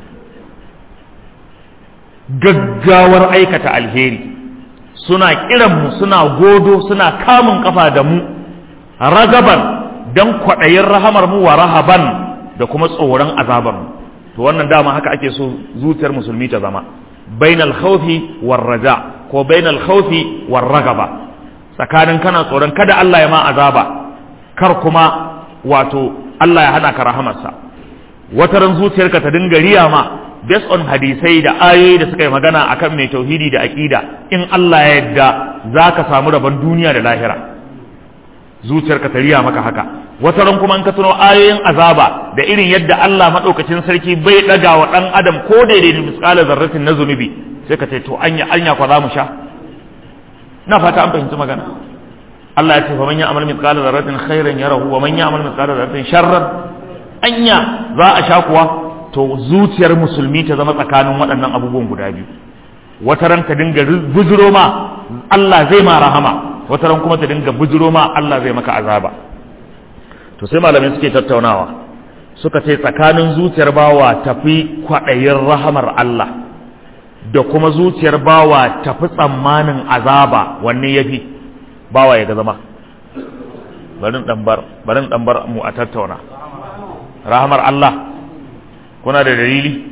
gaggawar aikata alheri suna kiran mu suna godo suna kamun kafa da mu ragaban dan kwaɗayin rahamar mu wa rahaban da kuma tsoron azabar mu to wannan dama haka ake so zuciyar musulmi ta zama bainal khawfi war raja ko bainal khawfi war ragaba tsakanin kana tsoron kada Allah ya ma azaba kar kuma wato Allah ya hana ka rahamarsa wata ran zuciyarka ta dinga riya ma based on hadisai da ayoyi da suka yi magana akan mai tauhidi da aqida in Allah ya yarda zaka samu rabon duniya da lahira zuciyarka ta riya maka haka wata ran kuma in ka tuno ayoyin azaba da irin yadda Allah madaukakin sarki bai daga wa dan adam ko daidai da misqala zarratin na zunubi sai ka ce to anya anya kwa za mu sha na fata an fahimci magana Allah ya ce fa man ya'mal mithqala dharratin khairan yarahu wa man ya'mal mithqala dharratin sharran anya za a sha kuwa to zuciyar musulmi ta zama tsakanin waɗannan abubuwan guda biyu wata ran ta dinga bujuro ma Allah zai ma rahama wata ran kuma ta dinga bujuro ma Allah zai maka azaba to sai malamai suke tattaunawa suka ce tsakanin zuciyar bawa tafi kwaɗayin rahamar Allah da kuma zuciyar bawa tafi tsammanin azaba wanne yafi bawa ya ga zama barin ɗanbar barin ɗanbar mu a tattauna rahamar Allah kuna da dalili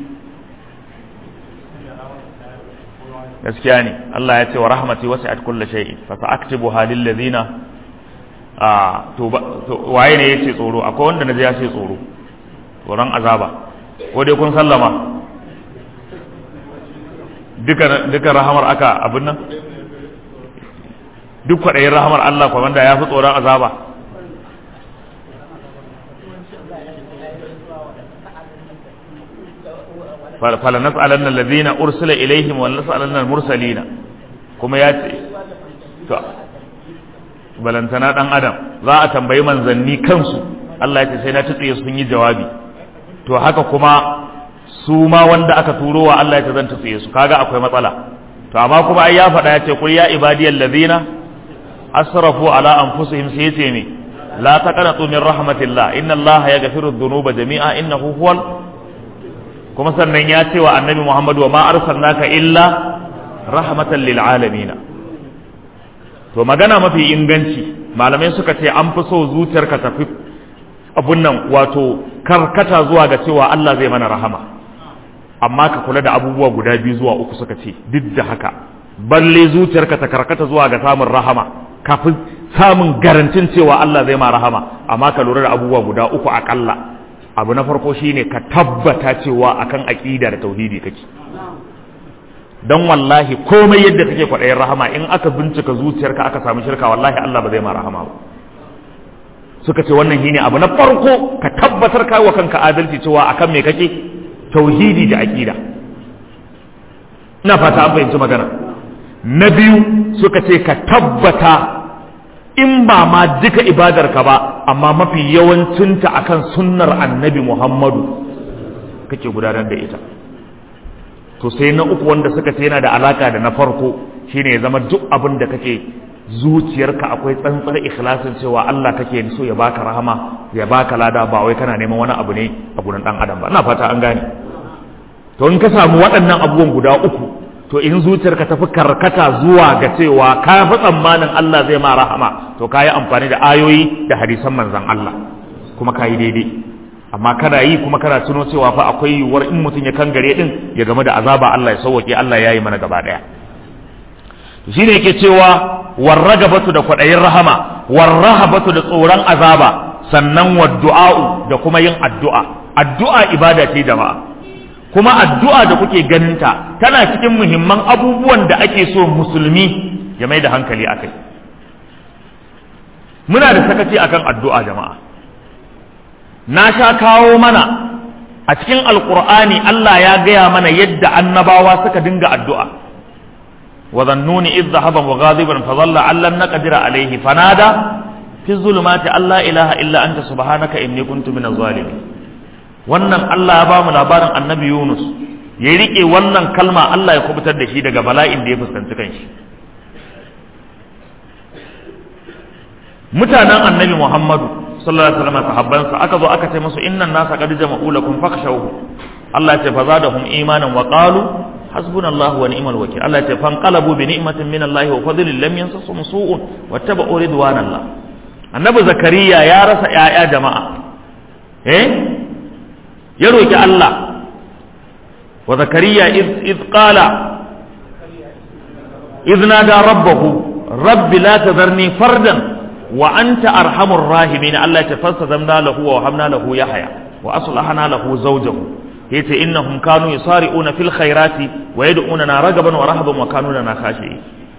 gaskiya ne Allah ya ce wa rahmati wasi'at kulli shay'in fa sa'aktubuha lil ladina a to waye ne yace tsoro akwai wanda naji ya ce tsoro tsoron azaba ko dai kun sallama duka duka rahamar aka abin nan duk kwaɗayin rahamar Allah kwa wanda ya fi tsoron azaba fala nas'alanna alladhina ursila ilaihim wa nas'alanna al-mursalina kuma ya ce to balantana dan adam za a tambayi manzanni kansu Allah ya ce sai na tutsiye sun yi jawabi to haka kuma su ma wanda aka turo wa Allah ya ce zan tutsiye su kaga akwai matsala to amma kuma ai ya faɗa ya ce qul ya ibadiyal ladina asrafu ala anfusihim sai yace ne la taqnatu min rahmatillah inna Allah yaghfiru dhunuba jami'a innahu huwal kuma sannan ya ce wa annabi Muhammad wa ma arsalnaka illa rahmatan lil alamin to magana mafi inganci malamai suka ce an fi so zuciyarka tafi abun nan wato karkata zuwa ga cewa Allah zai mana rahama amma ka kula da abubuwa guda biyu zuwa uku suka ce duk da haka balle zuciyarka ta karkata zuwa ga samun rahama kafin samun garantin cewa Allah zai ma rahama amma ka lura da abubuwa guda uku akalla abu na farko shine ka tabbata cewa akan aqida da tauhidi kake dan wallahi komai yadda kake kwaɗayin rahama in aka bincika zuciyarka aka samu shirka wallahi Allah ba zai ma rahama ba suka ce wannan shine abu na farko ka tabbatar kai wa kanka adalci cewa akan me kake tauhidi da aqida ina fata an fahimci magana na biyu suka ce ka tabbata in ba ma duka ibadarka ba amma mafi yawancinta akan sunnar annabi muhammadu kake gudanar da ita to sai na uku wanda suka ce yana da alaka da na farko shine ya zama duk abin da kake zuciyarka akwai tsantsar ikhlasin cewa Allah kake so ya baka rahama ya baka lada ba wai kana neman wani abu ne a gurin dan adam ba ina fata an gane to in ka samu waɗannan abubuwan guda uku to in zuciyarka tafi karkata zuwa ga cewa ka fi tsammanin Allah zai ma rahama to ka yi amfani da ayoyi da hadisan manzan Allah kuma ka yi daidai amma kana yi kuma kana tuno cewa fa akwai yiwuwar in mutum ya kangare din ya game da azaba Allah ya sauwake Allah ya yi mana gaba daya to shine yake cewa warragabatu da kwadayin rahama warrahabatu da tsoron azaba sannan waddu'a'u da kuma yin addu'a addu'a ibada ce jama'a kuma addu'a da kuke ganinta tana cikin muhimman abubuwan da ake so musulmi ya mai da hankali akai muna da sakaci akan addu'a jama'a na sha kawo mana a cikin alkur'ani Allah ya gaya mana yadda annabawa suka dinga addu'a wa zannuni idh dhahaba mughadiban fa dhalla allan naqdira alayhi fanada fi zulumati alla ilaha illa anta subhanaka inni kuntu minaz zalimin wannan Allah ya ba mu labarin annabi Yunus ya rike wannan kalma Allah ya kubutar da shi daga bala'in da ya fuskanci kanshi mutanen annabi Muhammadu sallallahu alaihi wasallam sahabbansa aka zo aka ce musu innan nasa qad jama'u lakum fakhshawhu Allah ya ce fazadahum imanan wa qalu hasbunallahu wa ni'mal wakeel Allah ya ce fanqalabu bi ni'matin min Allah wa fadlin lam yansasum su'un wattaba'u ridwanallah annabi zakariya ya rasa yaya jama'a eh ya roki Allah wa zakariya iz qala iz nada rabbahu rabbi la tadharni fardan wa anta arhamur rahimin Allah ya tafassadamna lahu wa wahabna lahu yahya wa aslahna lahu zawjahu yace innahum kanu yusari'una fil khairati wa yad'unana ragaban wa rahaban wa kanu lana khashi'in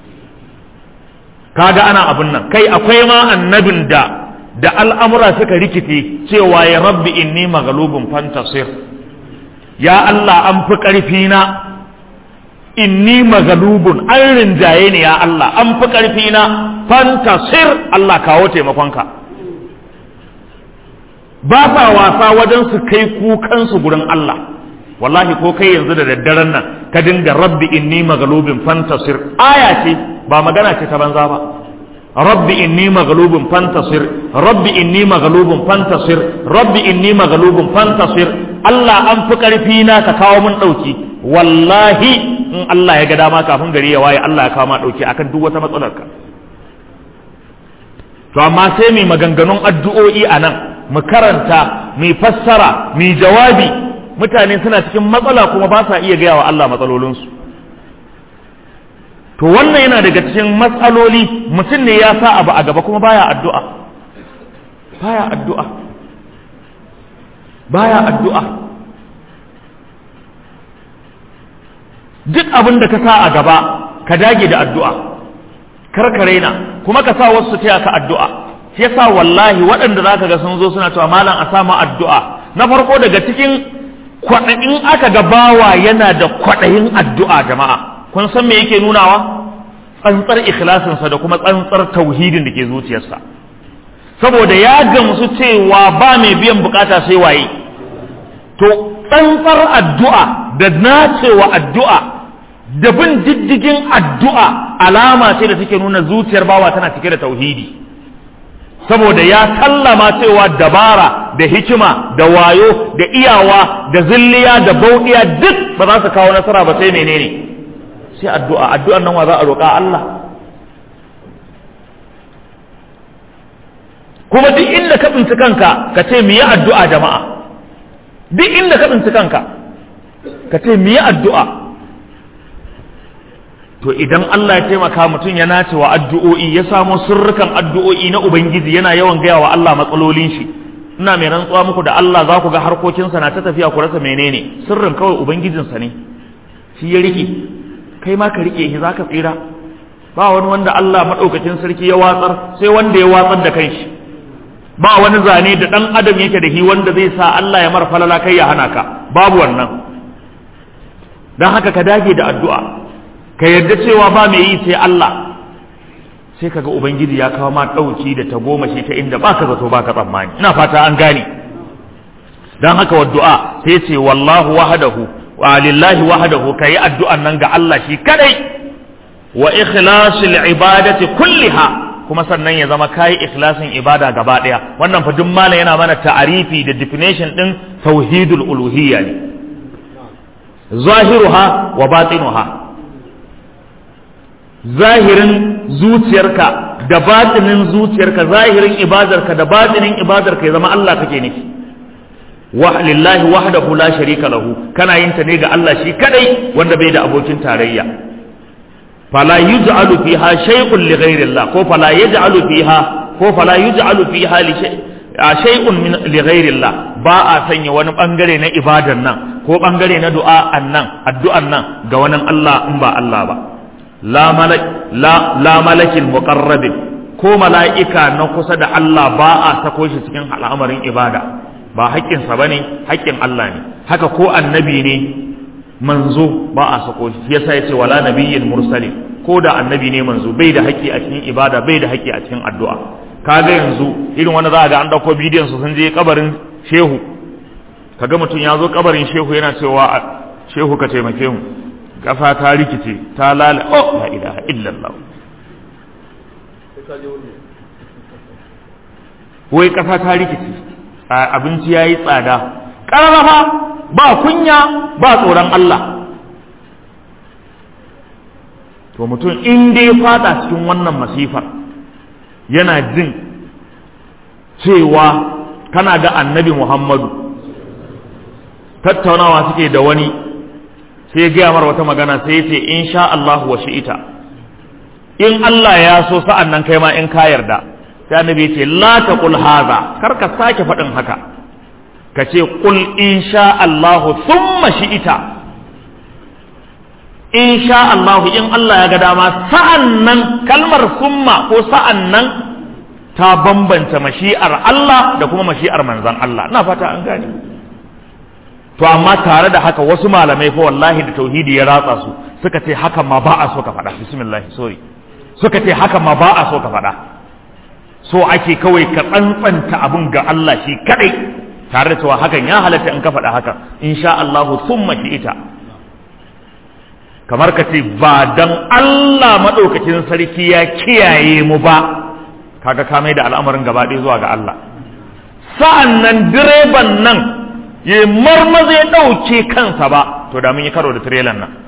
kaga ana abun nan kai akwai ma annabin da da al'amura suka rikice cewa ya rabbi inni maghlubun fantasir ya Allah an fi karfi na inni maghlubun an rinjaye ni ya Allah an fi karfi na fantasir Allah kawo taimakonka ba sa wasa wajen su kai kukansu gurin Allah wallahi ko kai yanzu da daddaren nan ka dinga rabbi inni maghlubin fantasir aya ce ba magana ce ta banza ba rabbi inni maghlubun fantasir rabbi inni maghlubun fantasir rabbi inni maghlubun fantasir Allah an fi karfi na ka kawo mun dauki wallahi in Allah ya ga dama kafin gari ya waye Allah ya kawo ma dauki akan duk wata matsalar ka to amma sai mai maganganun addu'o'i a nan mu karanta mu fassara mu jawabi mutane suna cikin matsala kuma ba sa iya gaya wa Allah matsalolinsu to wannan yana daga cikin matsaloli mutum ne ya sa abu a gaba kuma baya addu'a baya addu'a baya addu'a duk abin da ka sa a gaba ka dage da addu'a kar ka raina kuma ka sa wasu taya ka addu'a shi yasa wallahi waɗanda za ka ga sun zo suna cewa malam a sama addu'a na farko daga cikin kwaɗayin aka ga bawa yana da kwaɗayin addu'a jama'a kun san me yake nunawa tsantsar ikhlasinsa da kuma tsantsar tauhidin da ke zuciyarsa saboda ya gamsu cewa ba mai biyan bukata sai waye to tsantsar addu'a da nacewa addu'a da bin diddigin addu'a alama ce da take nuna zuciyar bawa tana cike da tauhidi saboda ya sallama cewa dabara da hikima da wayo da iyawa da zilliya da bauɗiya duk ba za su kawo nasara ba sai menene sai addu'a addu'ar nan wa za a roƙa Allah kuma duk inda ka tsinci kanka ka ce mu yi addu'a jama'a duk inda ka tsinci kanka ka ce mu yi addu'a to idan Allah ya taimaka mutum ya nace wa addu'o'i ya samo sirrukan addu'o'i na Ubangiji yana yawan gaya wa Allah matsalolin shi ina mai rantsuwa muku da Allah za ku ga harkokinsa na ta tafiya ku rasa menene sirrin kawai Ubangijinsa ne shi ya rike kai ma ka rike shi za ka tsira ba wani wanda Allah maɗaukacin sarki ya watsar sai wanda ya watsar da kanshi ba wani zane da ɗan adam yake da shi wanda zai sa Allah ya mara falala kai ya hana ka babu wannan don haka ka dage da addu'a ka yarda cewa ba mai yi sai Allah sai kaga ubangiji ya kawo ma ɗauki da ta goma shi ta inda baka zato baka tsammani ina fata an gane don haka wa du'a sai ce wallahu wahdahu wa lillahi wahdahu kayi addu'an nan ga Allah shi kadai wa ikhlasil ibadati kulliha kuma sannan ya zama kayi ikhlasin ibada gaba daya wannan fa duk malam yana mana ta'arifi da definition din tauhidul uluhiyya ne zahiruha wa batinuha zahirin zuciyarka da batinin zuciyarka zahirin ibadarka da batinin ibadarka ya zama Allah kake nufi wa lillahi wahdahu la sharika lahu kana yin ta ne ga Allah shi kadai wanda bai da abokin tarayya fala yuj'alu fiha shay'un li ghayrillah ko fala yaj'alu fiha ko fala yuj'alu fiha li shay'un min li ghayrillah ba a sanya wani bangare na ibadan nan ko bangare na du'a nan addu'an nan ga wani Allah in ba Allah ba la malak la la malakil muqarrabin ko mala'ika na kusa da Allah ba a sako shi cikin al'amarin ibada ba haƙƙinsa ba ne haƙƙin Allah ne haka ko annabi ne manzo ba a sako shi yasa yace wala nabiyyin mursalin ko da annabi ne manzo bai da haƙƙi a cikin ibada bai da haƙƙi a cikin addu'a kaga yanzu irin wanda za a ga an dauko bidiyon su sun je kabarin shehu kaga mutum ya zo kabarin shehu yana cewa shehu ka taimake mu kafa ta rikice ta lala oh la ilaha illallah wai kafa ta rikice abinci ya yi tsada ƙararrafa ba kunya ba tsoron Allah to mutum in dai fada cikin wannan masifar yana jin cewa kana ga annabi Muhammadu tattaunawa suke da wani sai ya gaya mara wata magana sai ya ce in sha Allah wa shi'ita in Allah ya so sa'an nan kai ma in ka yarda sai annabi ya ce la taqul haza kar ka sake faɗin haka ka ce qul insha Allah thumma shi'ita insha Allah in Allah ya ga dama sa'an nan kalmar summa ko sa'an nan ta bambanta mashi'ar Allah da kuma mashi'ar manzan Allah ina fata an gane to amma tare da haka wasu malamai fa wallahi da tauhidi ya ratsa su suka ce haka ma ba a so ka faɗa bismillah sorry suka ce haka ma ba a so ka faɗa so ake kawai ka tsantsanta abin ga Allah shi kadai tare da cewa hakan ya halatta in ka faɗa haka insha Allah summa ita kamar ka ce ba dan Allah madaukakin sarki ya kiyaye mu ba kaga ka mai da al'amarin gaba ɗaya zuwa ga Allah sa'an nan direban nan ya marmaza ya ɗauke kansa ba to da mun yi karo da tirelan nan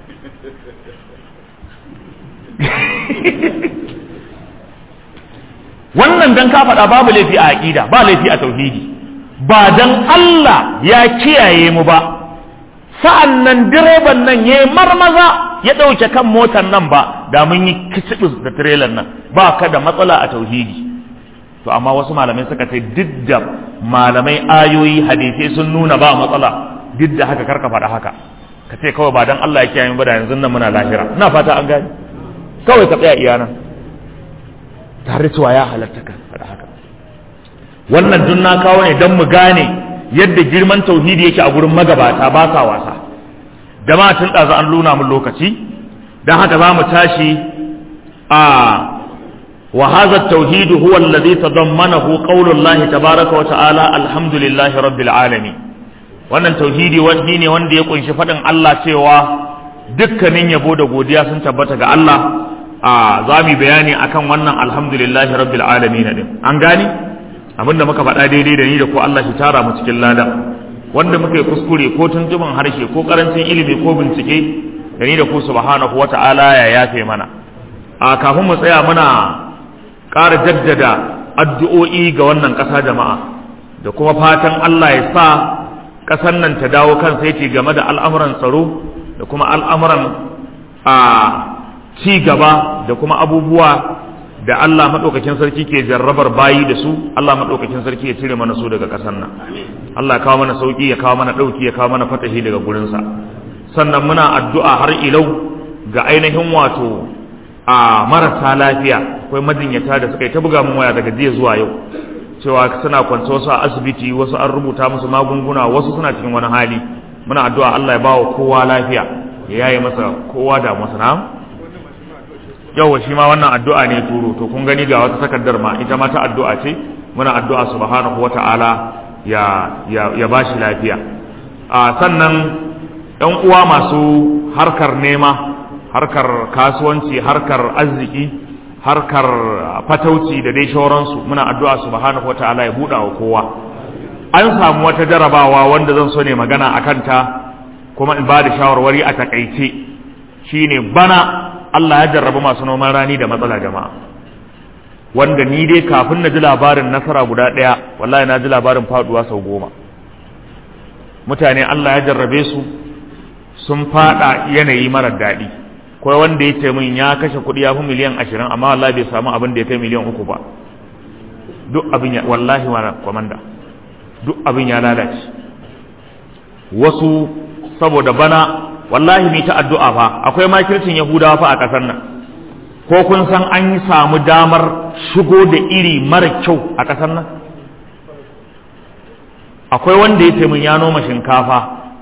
wannan dan ka faɗa babu laifi a aƙida ba laifi a tauhidi ba dan Allah ya kiyaye mu ba sa'an nan direban nan ya marmaza ya ɗauke kan motar nan ba da mun yi kicibis da tirelan nan ba ka da matsala a tauhidi to amma wasu malamai suka ce duk da malamai ayoyi hadisai sun nuna ba matsala duk da haka karka faɗa haka ka ce kawai ba dan Allah ya kiyaye mu ba da yanzu nan muna lahira ina fata an gani kawai ka tsaya iyana tare cewa ya halatta ka faɗa haka wannan dun na kawo ne don mu gane yadda girman tauhidi yake a gurin magabata ba sa wasa jama'a tun ɗazu an luna mun lokaci don haka za mu tashi a wa hadha at-tauhid huwa alladhi tadammanahu qawlu Allah tabaaraka wa ta'ala alhamdulillahi rabbil alamin wannan tauhidi wani ne wanda ya kunshi faɗin Allah cewa dukkanin yabo da godiya sun tabbata ga Allah a za mu bayani akan wannan alhamdulillahi rabbil alamin din an gani abinda muka faɗa daidai da ni da ko Allah shi tara mu cikin lada wanda muka yi kuskure ko tuntuban harshe ko karancin ilimi ko bincike da ni da ku subhanahu wata'ala ya yafe mana a kafin mu tsaya muna ƙara jaddada addu'o'i ga wannan ƙasa jama'a da kuma fatan Allah ya sa ƙasar nan ta dawo kan sai game da al'amuran tsaro da kuma al'amuran a ci gaba da kuma abubuwa da Allah maɗaukakin sarki ke jarrabar bayi da su Allah maɗaukakin sarki ya cire mana su daga ƙasar nan Allah ya kawo mana sauƙi ya kawo mana ɗauki ya kawo mana fatahi daga gurinsa sannan muna addu'a har ilau ga ainihin wato a marasa lafiya akwai majinyata da suka yi ta buga min waya daga jiya zuwa yau cewa suna kwance wasu a asibiti wasu an rubuta musu magunguna wasu suna cikin wani hali muna addu'a Allah ya bawa kowa lafiya ya yaye masa kowa da masa na yawa shi ma wannan addu'a ne turo to kun gani ga wata takardar ma ita ma ta addu'a ce muna addu'a subhanahu wata'ala ya ya ya bashi lafiya a sannan ɗan uwa masu harkar nema harkar kasuwanci harkar arziki harkar fatauci da dai shauransu muna addu'a subhanahu wata'ala ya buɗa wa kowa an samu wata jarabawa wanda zan so ne magana a kanta kuma in ba da shawarwari a takaice shine bana Allah ya jarraba masu noman rani da matsala jama'a wanda ni dai kafin na ji labarin nasara guda ɗaya wallahi na ji labarin faduwa sau goma mutane Allah ya jarrabe su sun fada yanayi marar daɗi kawai wanda ya ce min ya kashe kuɗi ya fi miliyan ashirin amma wallahi bai samu abin da ya kai miliyan uku ba duk abin ya wallahi wa kwamanda duk abin ya lalace wasu saboda bana wallahi ni ta addu'a fa akwai makircin yahudawa fa a ƙasar nan ko kun san an yi samu damar shigo da iri mara kyau a ƙasar nan akwai wanda ya ce min ya noma shinkafa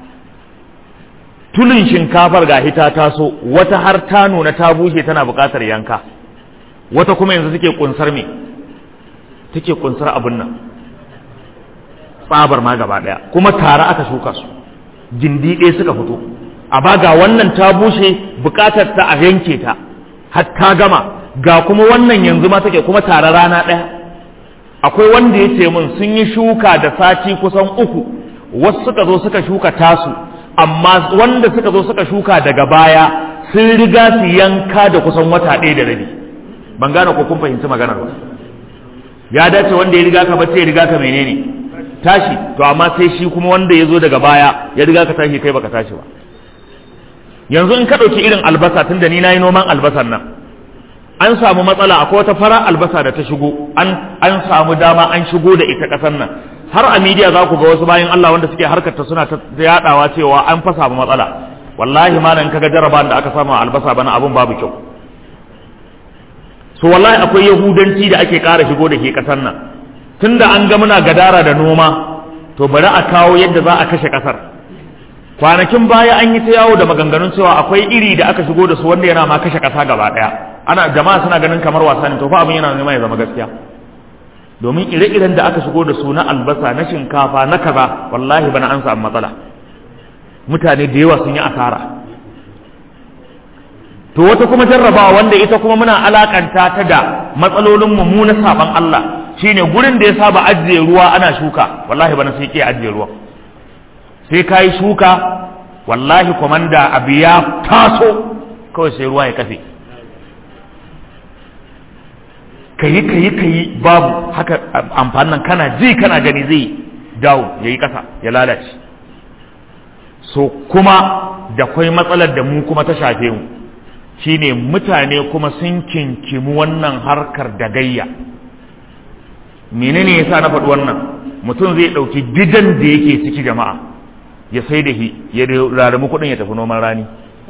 tulin shinkafar ga hita taso wata har ta nuna ta bushe tana buƙatar yanka wata kuma yanzu take kunsar me take kunsar abin nan tsabar ma gaba ɗaya kuma tare aka shuka su gindi ɗaya suka fito a ba ga wannan ta bushe buƙatar ta a yanke ta har ta gama ga kuma wannan yanzu ma take kuma tare rana ɗaya akwai wanda ya ce min sun yi shuka da sati kusan uku wasu suka zo suka shuka tasu amma wanda suka zo suka shuka daga baya sun riga su yanka da kusan wata ɗaya da rabi ban gane ko kun fahimci maganar ba ya dace wanda ya riga ka bace ya riga ka menene tashi to amma sai shi kuma wanda ya zo daga baya ya riga ka tashi kai baka tashi ba yanzu in ka ɗauki irin albasa tun da ni na yi noman albasan nan an samu matsala akwai wata fara albasa da ta shigo an an samu dama an shigo da ita ƙasar nan har a media za ku ga wasu bayan Allah wanda suke harkar ta suna ta yadawa cewa an fa samu matsala wallahi malam kaga jaraban da aka samu albasa bana abun babu kyau so wallahi akwai yahudanci da ake ƙara shigo da ke ƙasar nan tunda an ga muna gadara da noma to bari a kawo yadda za a kashe ƙasar kwanakin baya an yi ta yawo da maganganun cewa akwai iri da aka shigo da su wanda yana ma kashe ƙasa gaba ɗaya ana jama'a suna ganin kamar wasa ne to fa abin yana nema ya zama gaskiya domin ire-iren da aka shigo da su na albasa na shinkafa na kaza wallahi bana an samu matsala mutane da yawa sun yi asara to wata kuma jarrabawa wanda ita kuma muna alakanta ta da matsalolin mu na saban Allah shine gurin da ya saba ajiye ruwa ana shuka wallahi bana sai ke ajiye ruwa sai kai shuka wallahi komanda abu ya taso kawai sai ruwa ya kafe kayi kayi kayi babu haka amfanin kana ji kana gani zai dawo ya yi ƙasa ya lalace so kuma da kwai matsalar da mu kuma ta shafe mu shine mutane kuma sun kinkimu wannan harkar da gayya menene yasa na faɗi wannan mutum zai ɗauki gidan da yake ciki jama'a ya sai da shi ya rarramu kuɗin ya tafi noman rani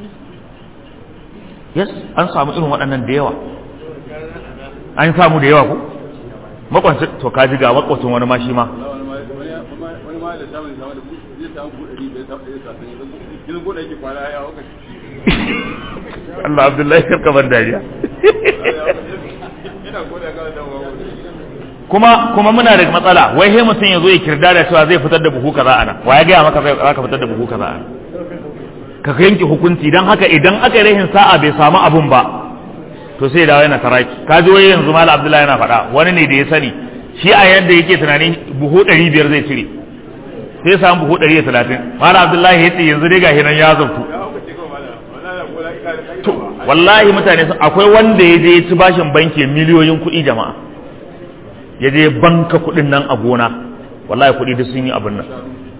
yes an samu irin waɗannan da yawa an samu da yawa ko makwancin to ka ji ga makwacin wani ma shi ma Allah Abdullahi karka ban dariya kuma kuma muna da matsala wai he mutum ya zo ya kirda da cewa zai fitar da buhu kaza ana wa ya gaya maka zai ka fitar da buhu kaza ana ka yanke hukunci dan haka idan aka yi rahin sa'a bai samu abun ba to sai dawo yana taraki ka ji wai yanzu malam abdullahi yana faɗa wani ne da ya sani shi a yadda yake tunanin buhu ɗari biyar zai cire sai samu buhu ɗari da talatin malam abdullahi ya ce yanzu dai gashi nan ya zartu to wallahi mutane sun akwai wanda ya je ya ci bashin banki miliyoyin kuɗi jama'a ya je banka kuɗin nan a gona wallahi kuɗi duk sun yi abin nan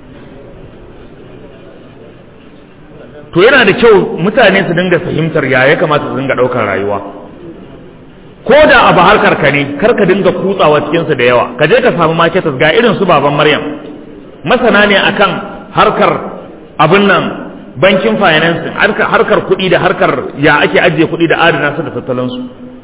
to yana da kyau mutane su dinga fahimtar ya ya kamata su dinga ɗaukar rayuwa ko da abu harkar ka ne kar ka dinga kutsawa cikinsu da yawa ka je ka samu marketers ga irin su baban maryam masana ne akan harkar abin nan bankin finance harkar, harkar kuɗi da harkar ya ake ajiye kuɗi da adana su da tattalansu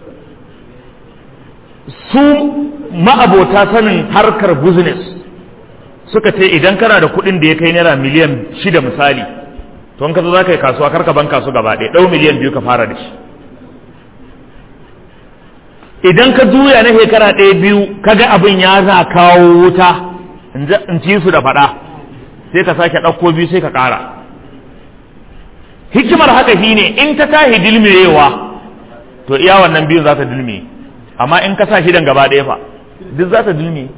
su ma'abota sanin harkar business suka ce idan kana da kuɗin da ya kai naira miliyan shida misali to in ka zo za ka yi kasuwa kar ka ban kasu gaba ɗaya ɗau miliyan biyu ka fara da shi idan ka juya na shekara ɗaya biyu kaga abin ya za kawo wuta in ci su da faɗa sai ka sake ɗauko biyu sai ka ƙara hikimar haka shine in ta tahi dilmirewa to iya wannan biyun za ta dilme amma in ka sa shidan gaba ɗaya fa duk za ta dilme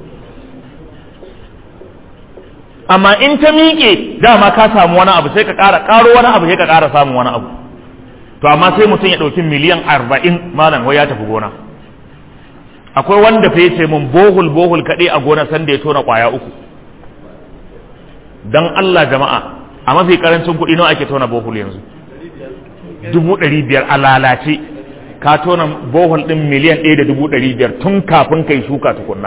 amma in ta miƙe dama ka samu wani abu sai ka ƙara ƙaro wani abu sai ka ƙara samun wani abu to amma sai mutum ya ɗauki miliyan arba'in malam wai ya tafi gona akwai wanda fa yace mun bohul bohul kaɗai a gona sanda ya tona ƙwaya uku dan Allah jama'a a mafi karancin kuɗi nawa ake tona bohul yanzu dubu ɗari biyar a lalace ka tona bohol ɗin miliyan ɗaya da dubu ɗari biyar tun kafin kai shuka tukunna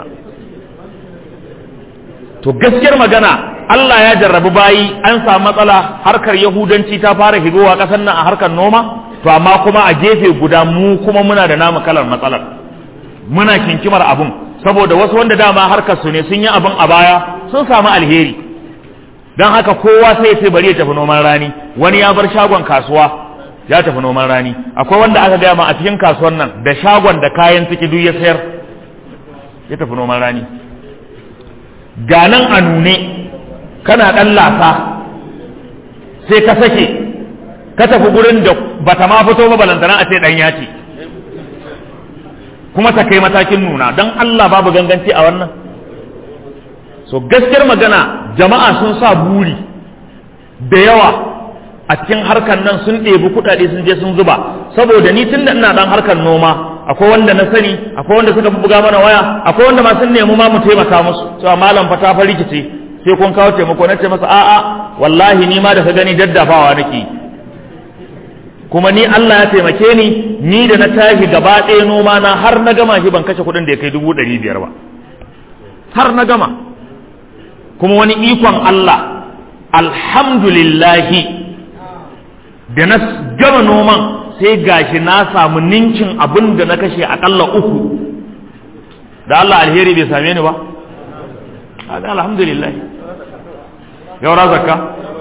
to gaskiyar magana Allah ya jarrabi bayi an samu matsala harkar yahudanci ta fara higowa ƙasar nan a harkar noma to amma kuma a gefe guda mu kuma muna da namu kalar matsalar muna kinkimar abun saboda wasu wanda dama harkar su ne sun yi abin a baya sun samu alheri don haka kowa sai ya ce bari ya tafi noman rani wani ya bar shagon kasuwa ya tafi noman rani akwai wanda aka gaya ma a cikin kasuwan nan da shagon da kayan ciki duk ya sayar ya tafi noman rani ga nan a nune kana ɗan lasa sai ka sake ka tafi gurin da bata ma fito ba balantana a ce ɗan ya ce kuma ta kai matakin nuna don Allah babu ganganci a wannan so gaskiyar magana jama'a sun sa buri da yawa a cikin harkar nan sun ɗebi kuɗaɗe sun je sun zuba saboda ni tun da ina ɗan harkar noma akwai wanda na sani akwai wanda suka buga mana waya akwai wanda ma sun nemi ma mu taimaka musu cewa malam fa ta fa rikice sai kun kawo taimako na ce masa a'a wallahi ni ma da ka gani daddafawa nake kuma ni Allah ya taimake ni ni da na tashi gaba ɗaya noma na har na gama shi ban kashe kuɗin da ya kai dubu ɗari biyar ba har na gama kuma wani ikon Allah alhamdulillahi da na gama noman sai gashi na samu ninkin abin da na kashe akalla uku da Allah alheri bai same ni ba alhamdulillah yaura zakka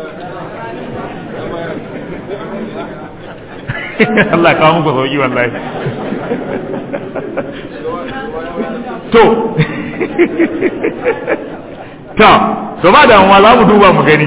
Allah kawo muku sauki wallahi to ta to ba da za mu duba mu gani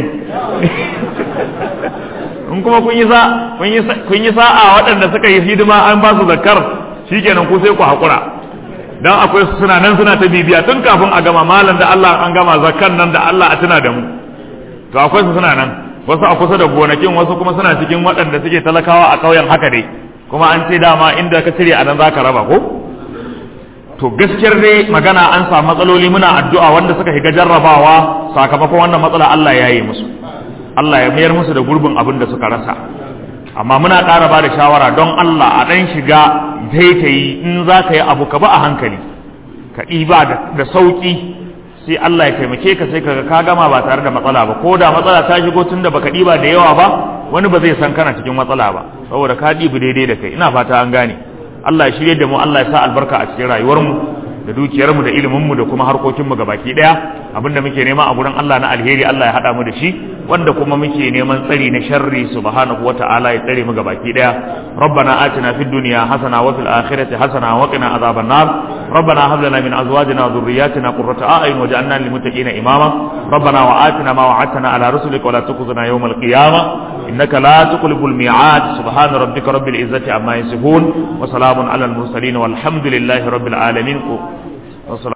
in kuma kun yi sa kun yi sa'a waɗanda suka yi hidima an ba su zakkar shikenan ku sai ku hakura dan akwai su suna nan suna ta bibiya tun kafin a gama malam da Allah an gama zakkan nan da Allah a tuna da mu to akwai su suna nan wasu a kusa da gonakin wasu kuma suna cikin waɗanda suke talakawa a ƙauyen haka dai kuma an ce dama inda ka cire a nan zaka raba ko to gaskiyar dai magana an samu matsaloli muna addu'a wanda suka shiga jarrabawa sakamakon wannan matsala Allah ya yi musu Allah ya mayar musu da gurbin abin da suka rasa amma muna ƙara ba da shawara don Allah a ɗan shiga taitayi in za ka yi abu ka ba a hankali ka ɗiba da sauƙi sai Allah ya taimake ka sai kaga ka gama ba tare da matsala ba ko da matsala ta shigo tun da baka ɗiba da yawa ba wani ba zai san kana cikin matsala ba saboda ka ɗibi daidai da kai ina fata an gane Allah ya shirye da mu Allah ya sa albarka a cikin rayuwarmu da dukiyarmu da iliminmu da kuma harkokinmu baki daya abinda muke nema a gurin Allah na alheri Allah ya hada mu da shi wanda kuma muke neman tsari na sharri subhanahu wata'ala ya tsare mu baki daya rabbana atina fid dunya hasana wa fil akhirati hasana wa qina adhaban nar rabbana hab lana min azwajina wa dhurriyyatina qurrata a'yun waj'alna lil muttaqina imama rabbana wa atina ma wa'adtana ala rusulika wa la tukhzina yawmal qiyamah innaka la tuqlibul mi'ad subhana rabbika rabbil izzati amma yasifun wa salamun ala al mursalin walhamdulillahi rabbil alamin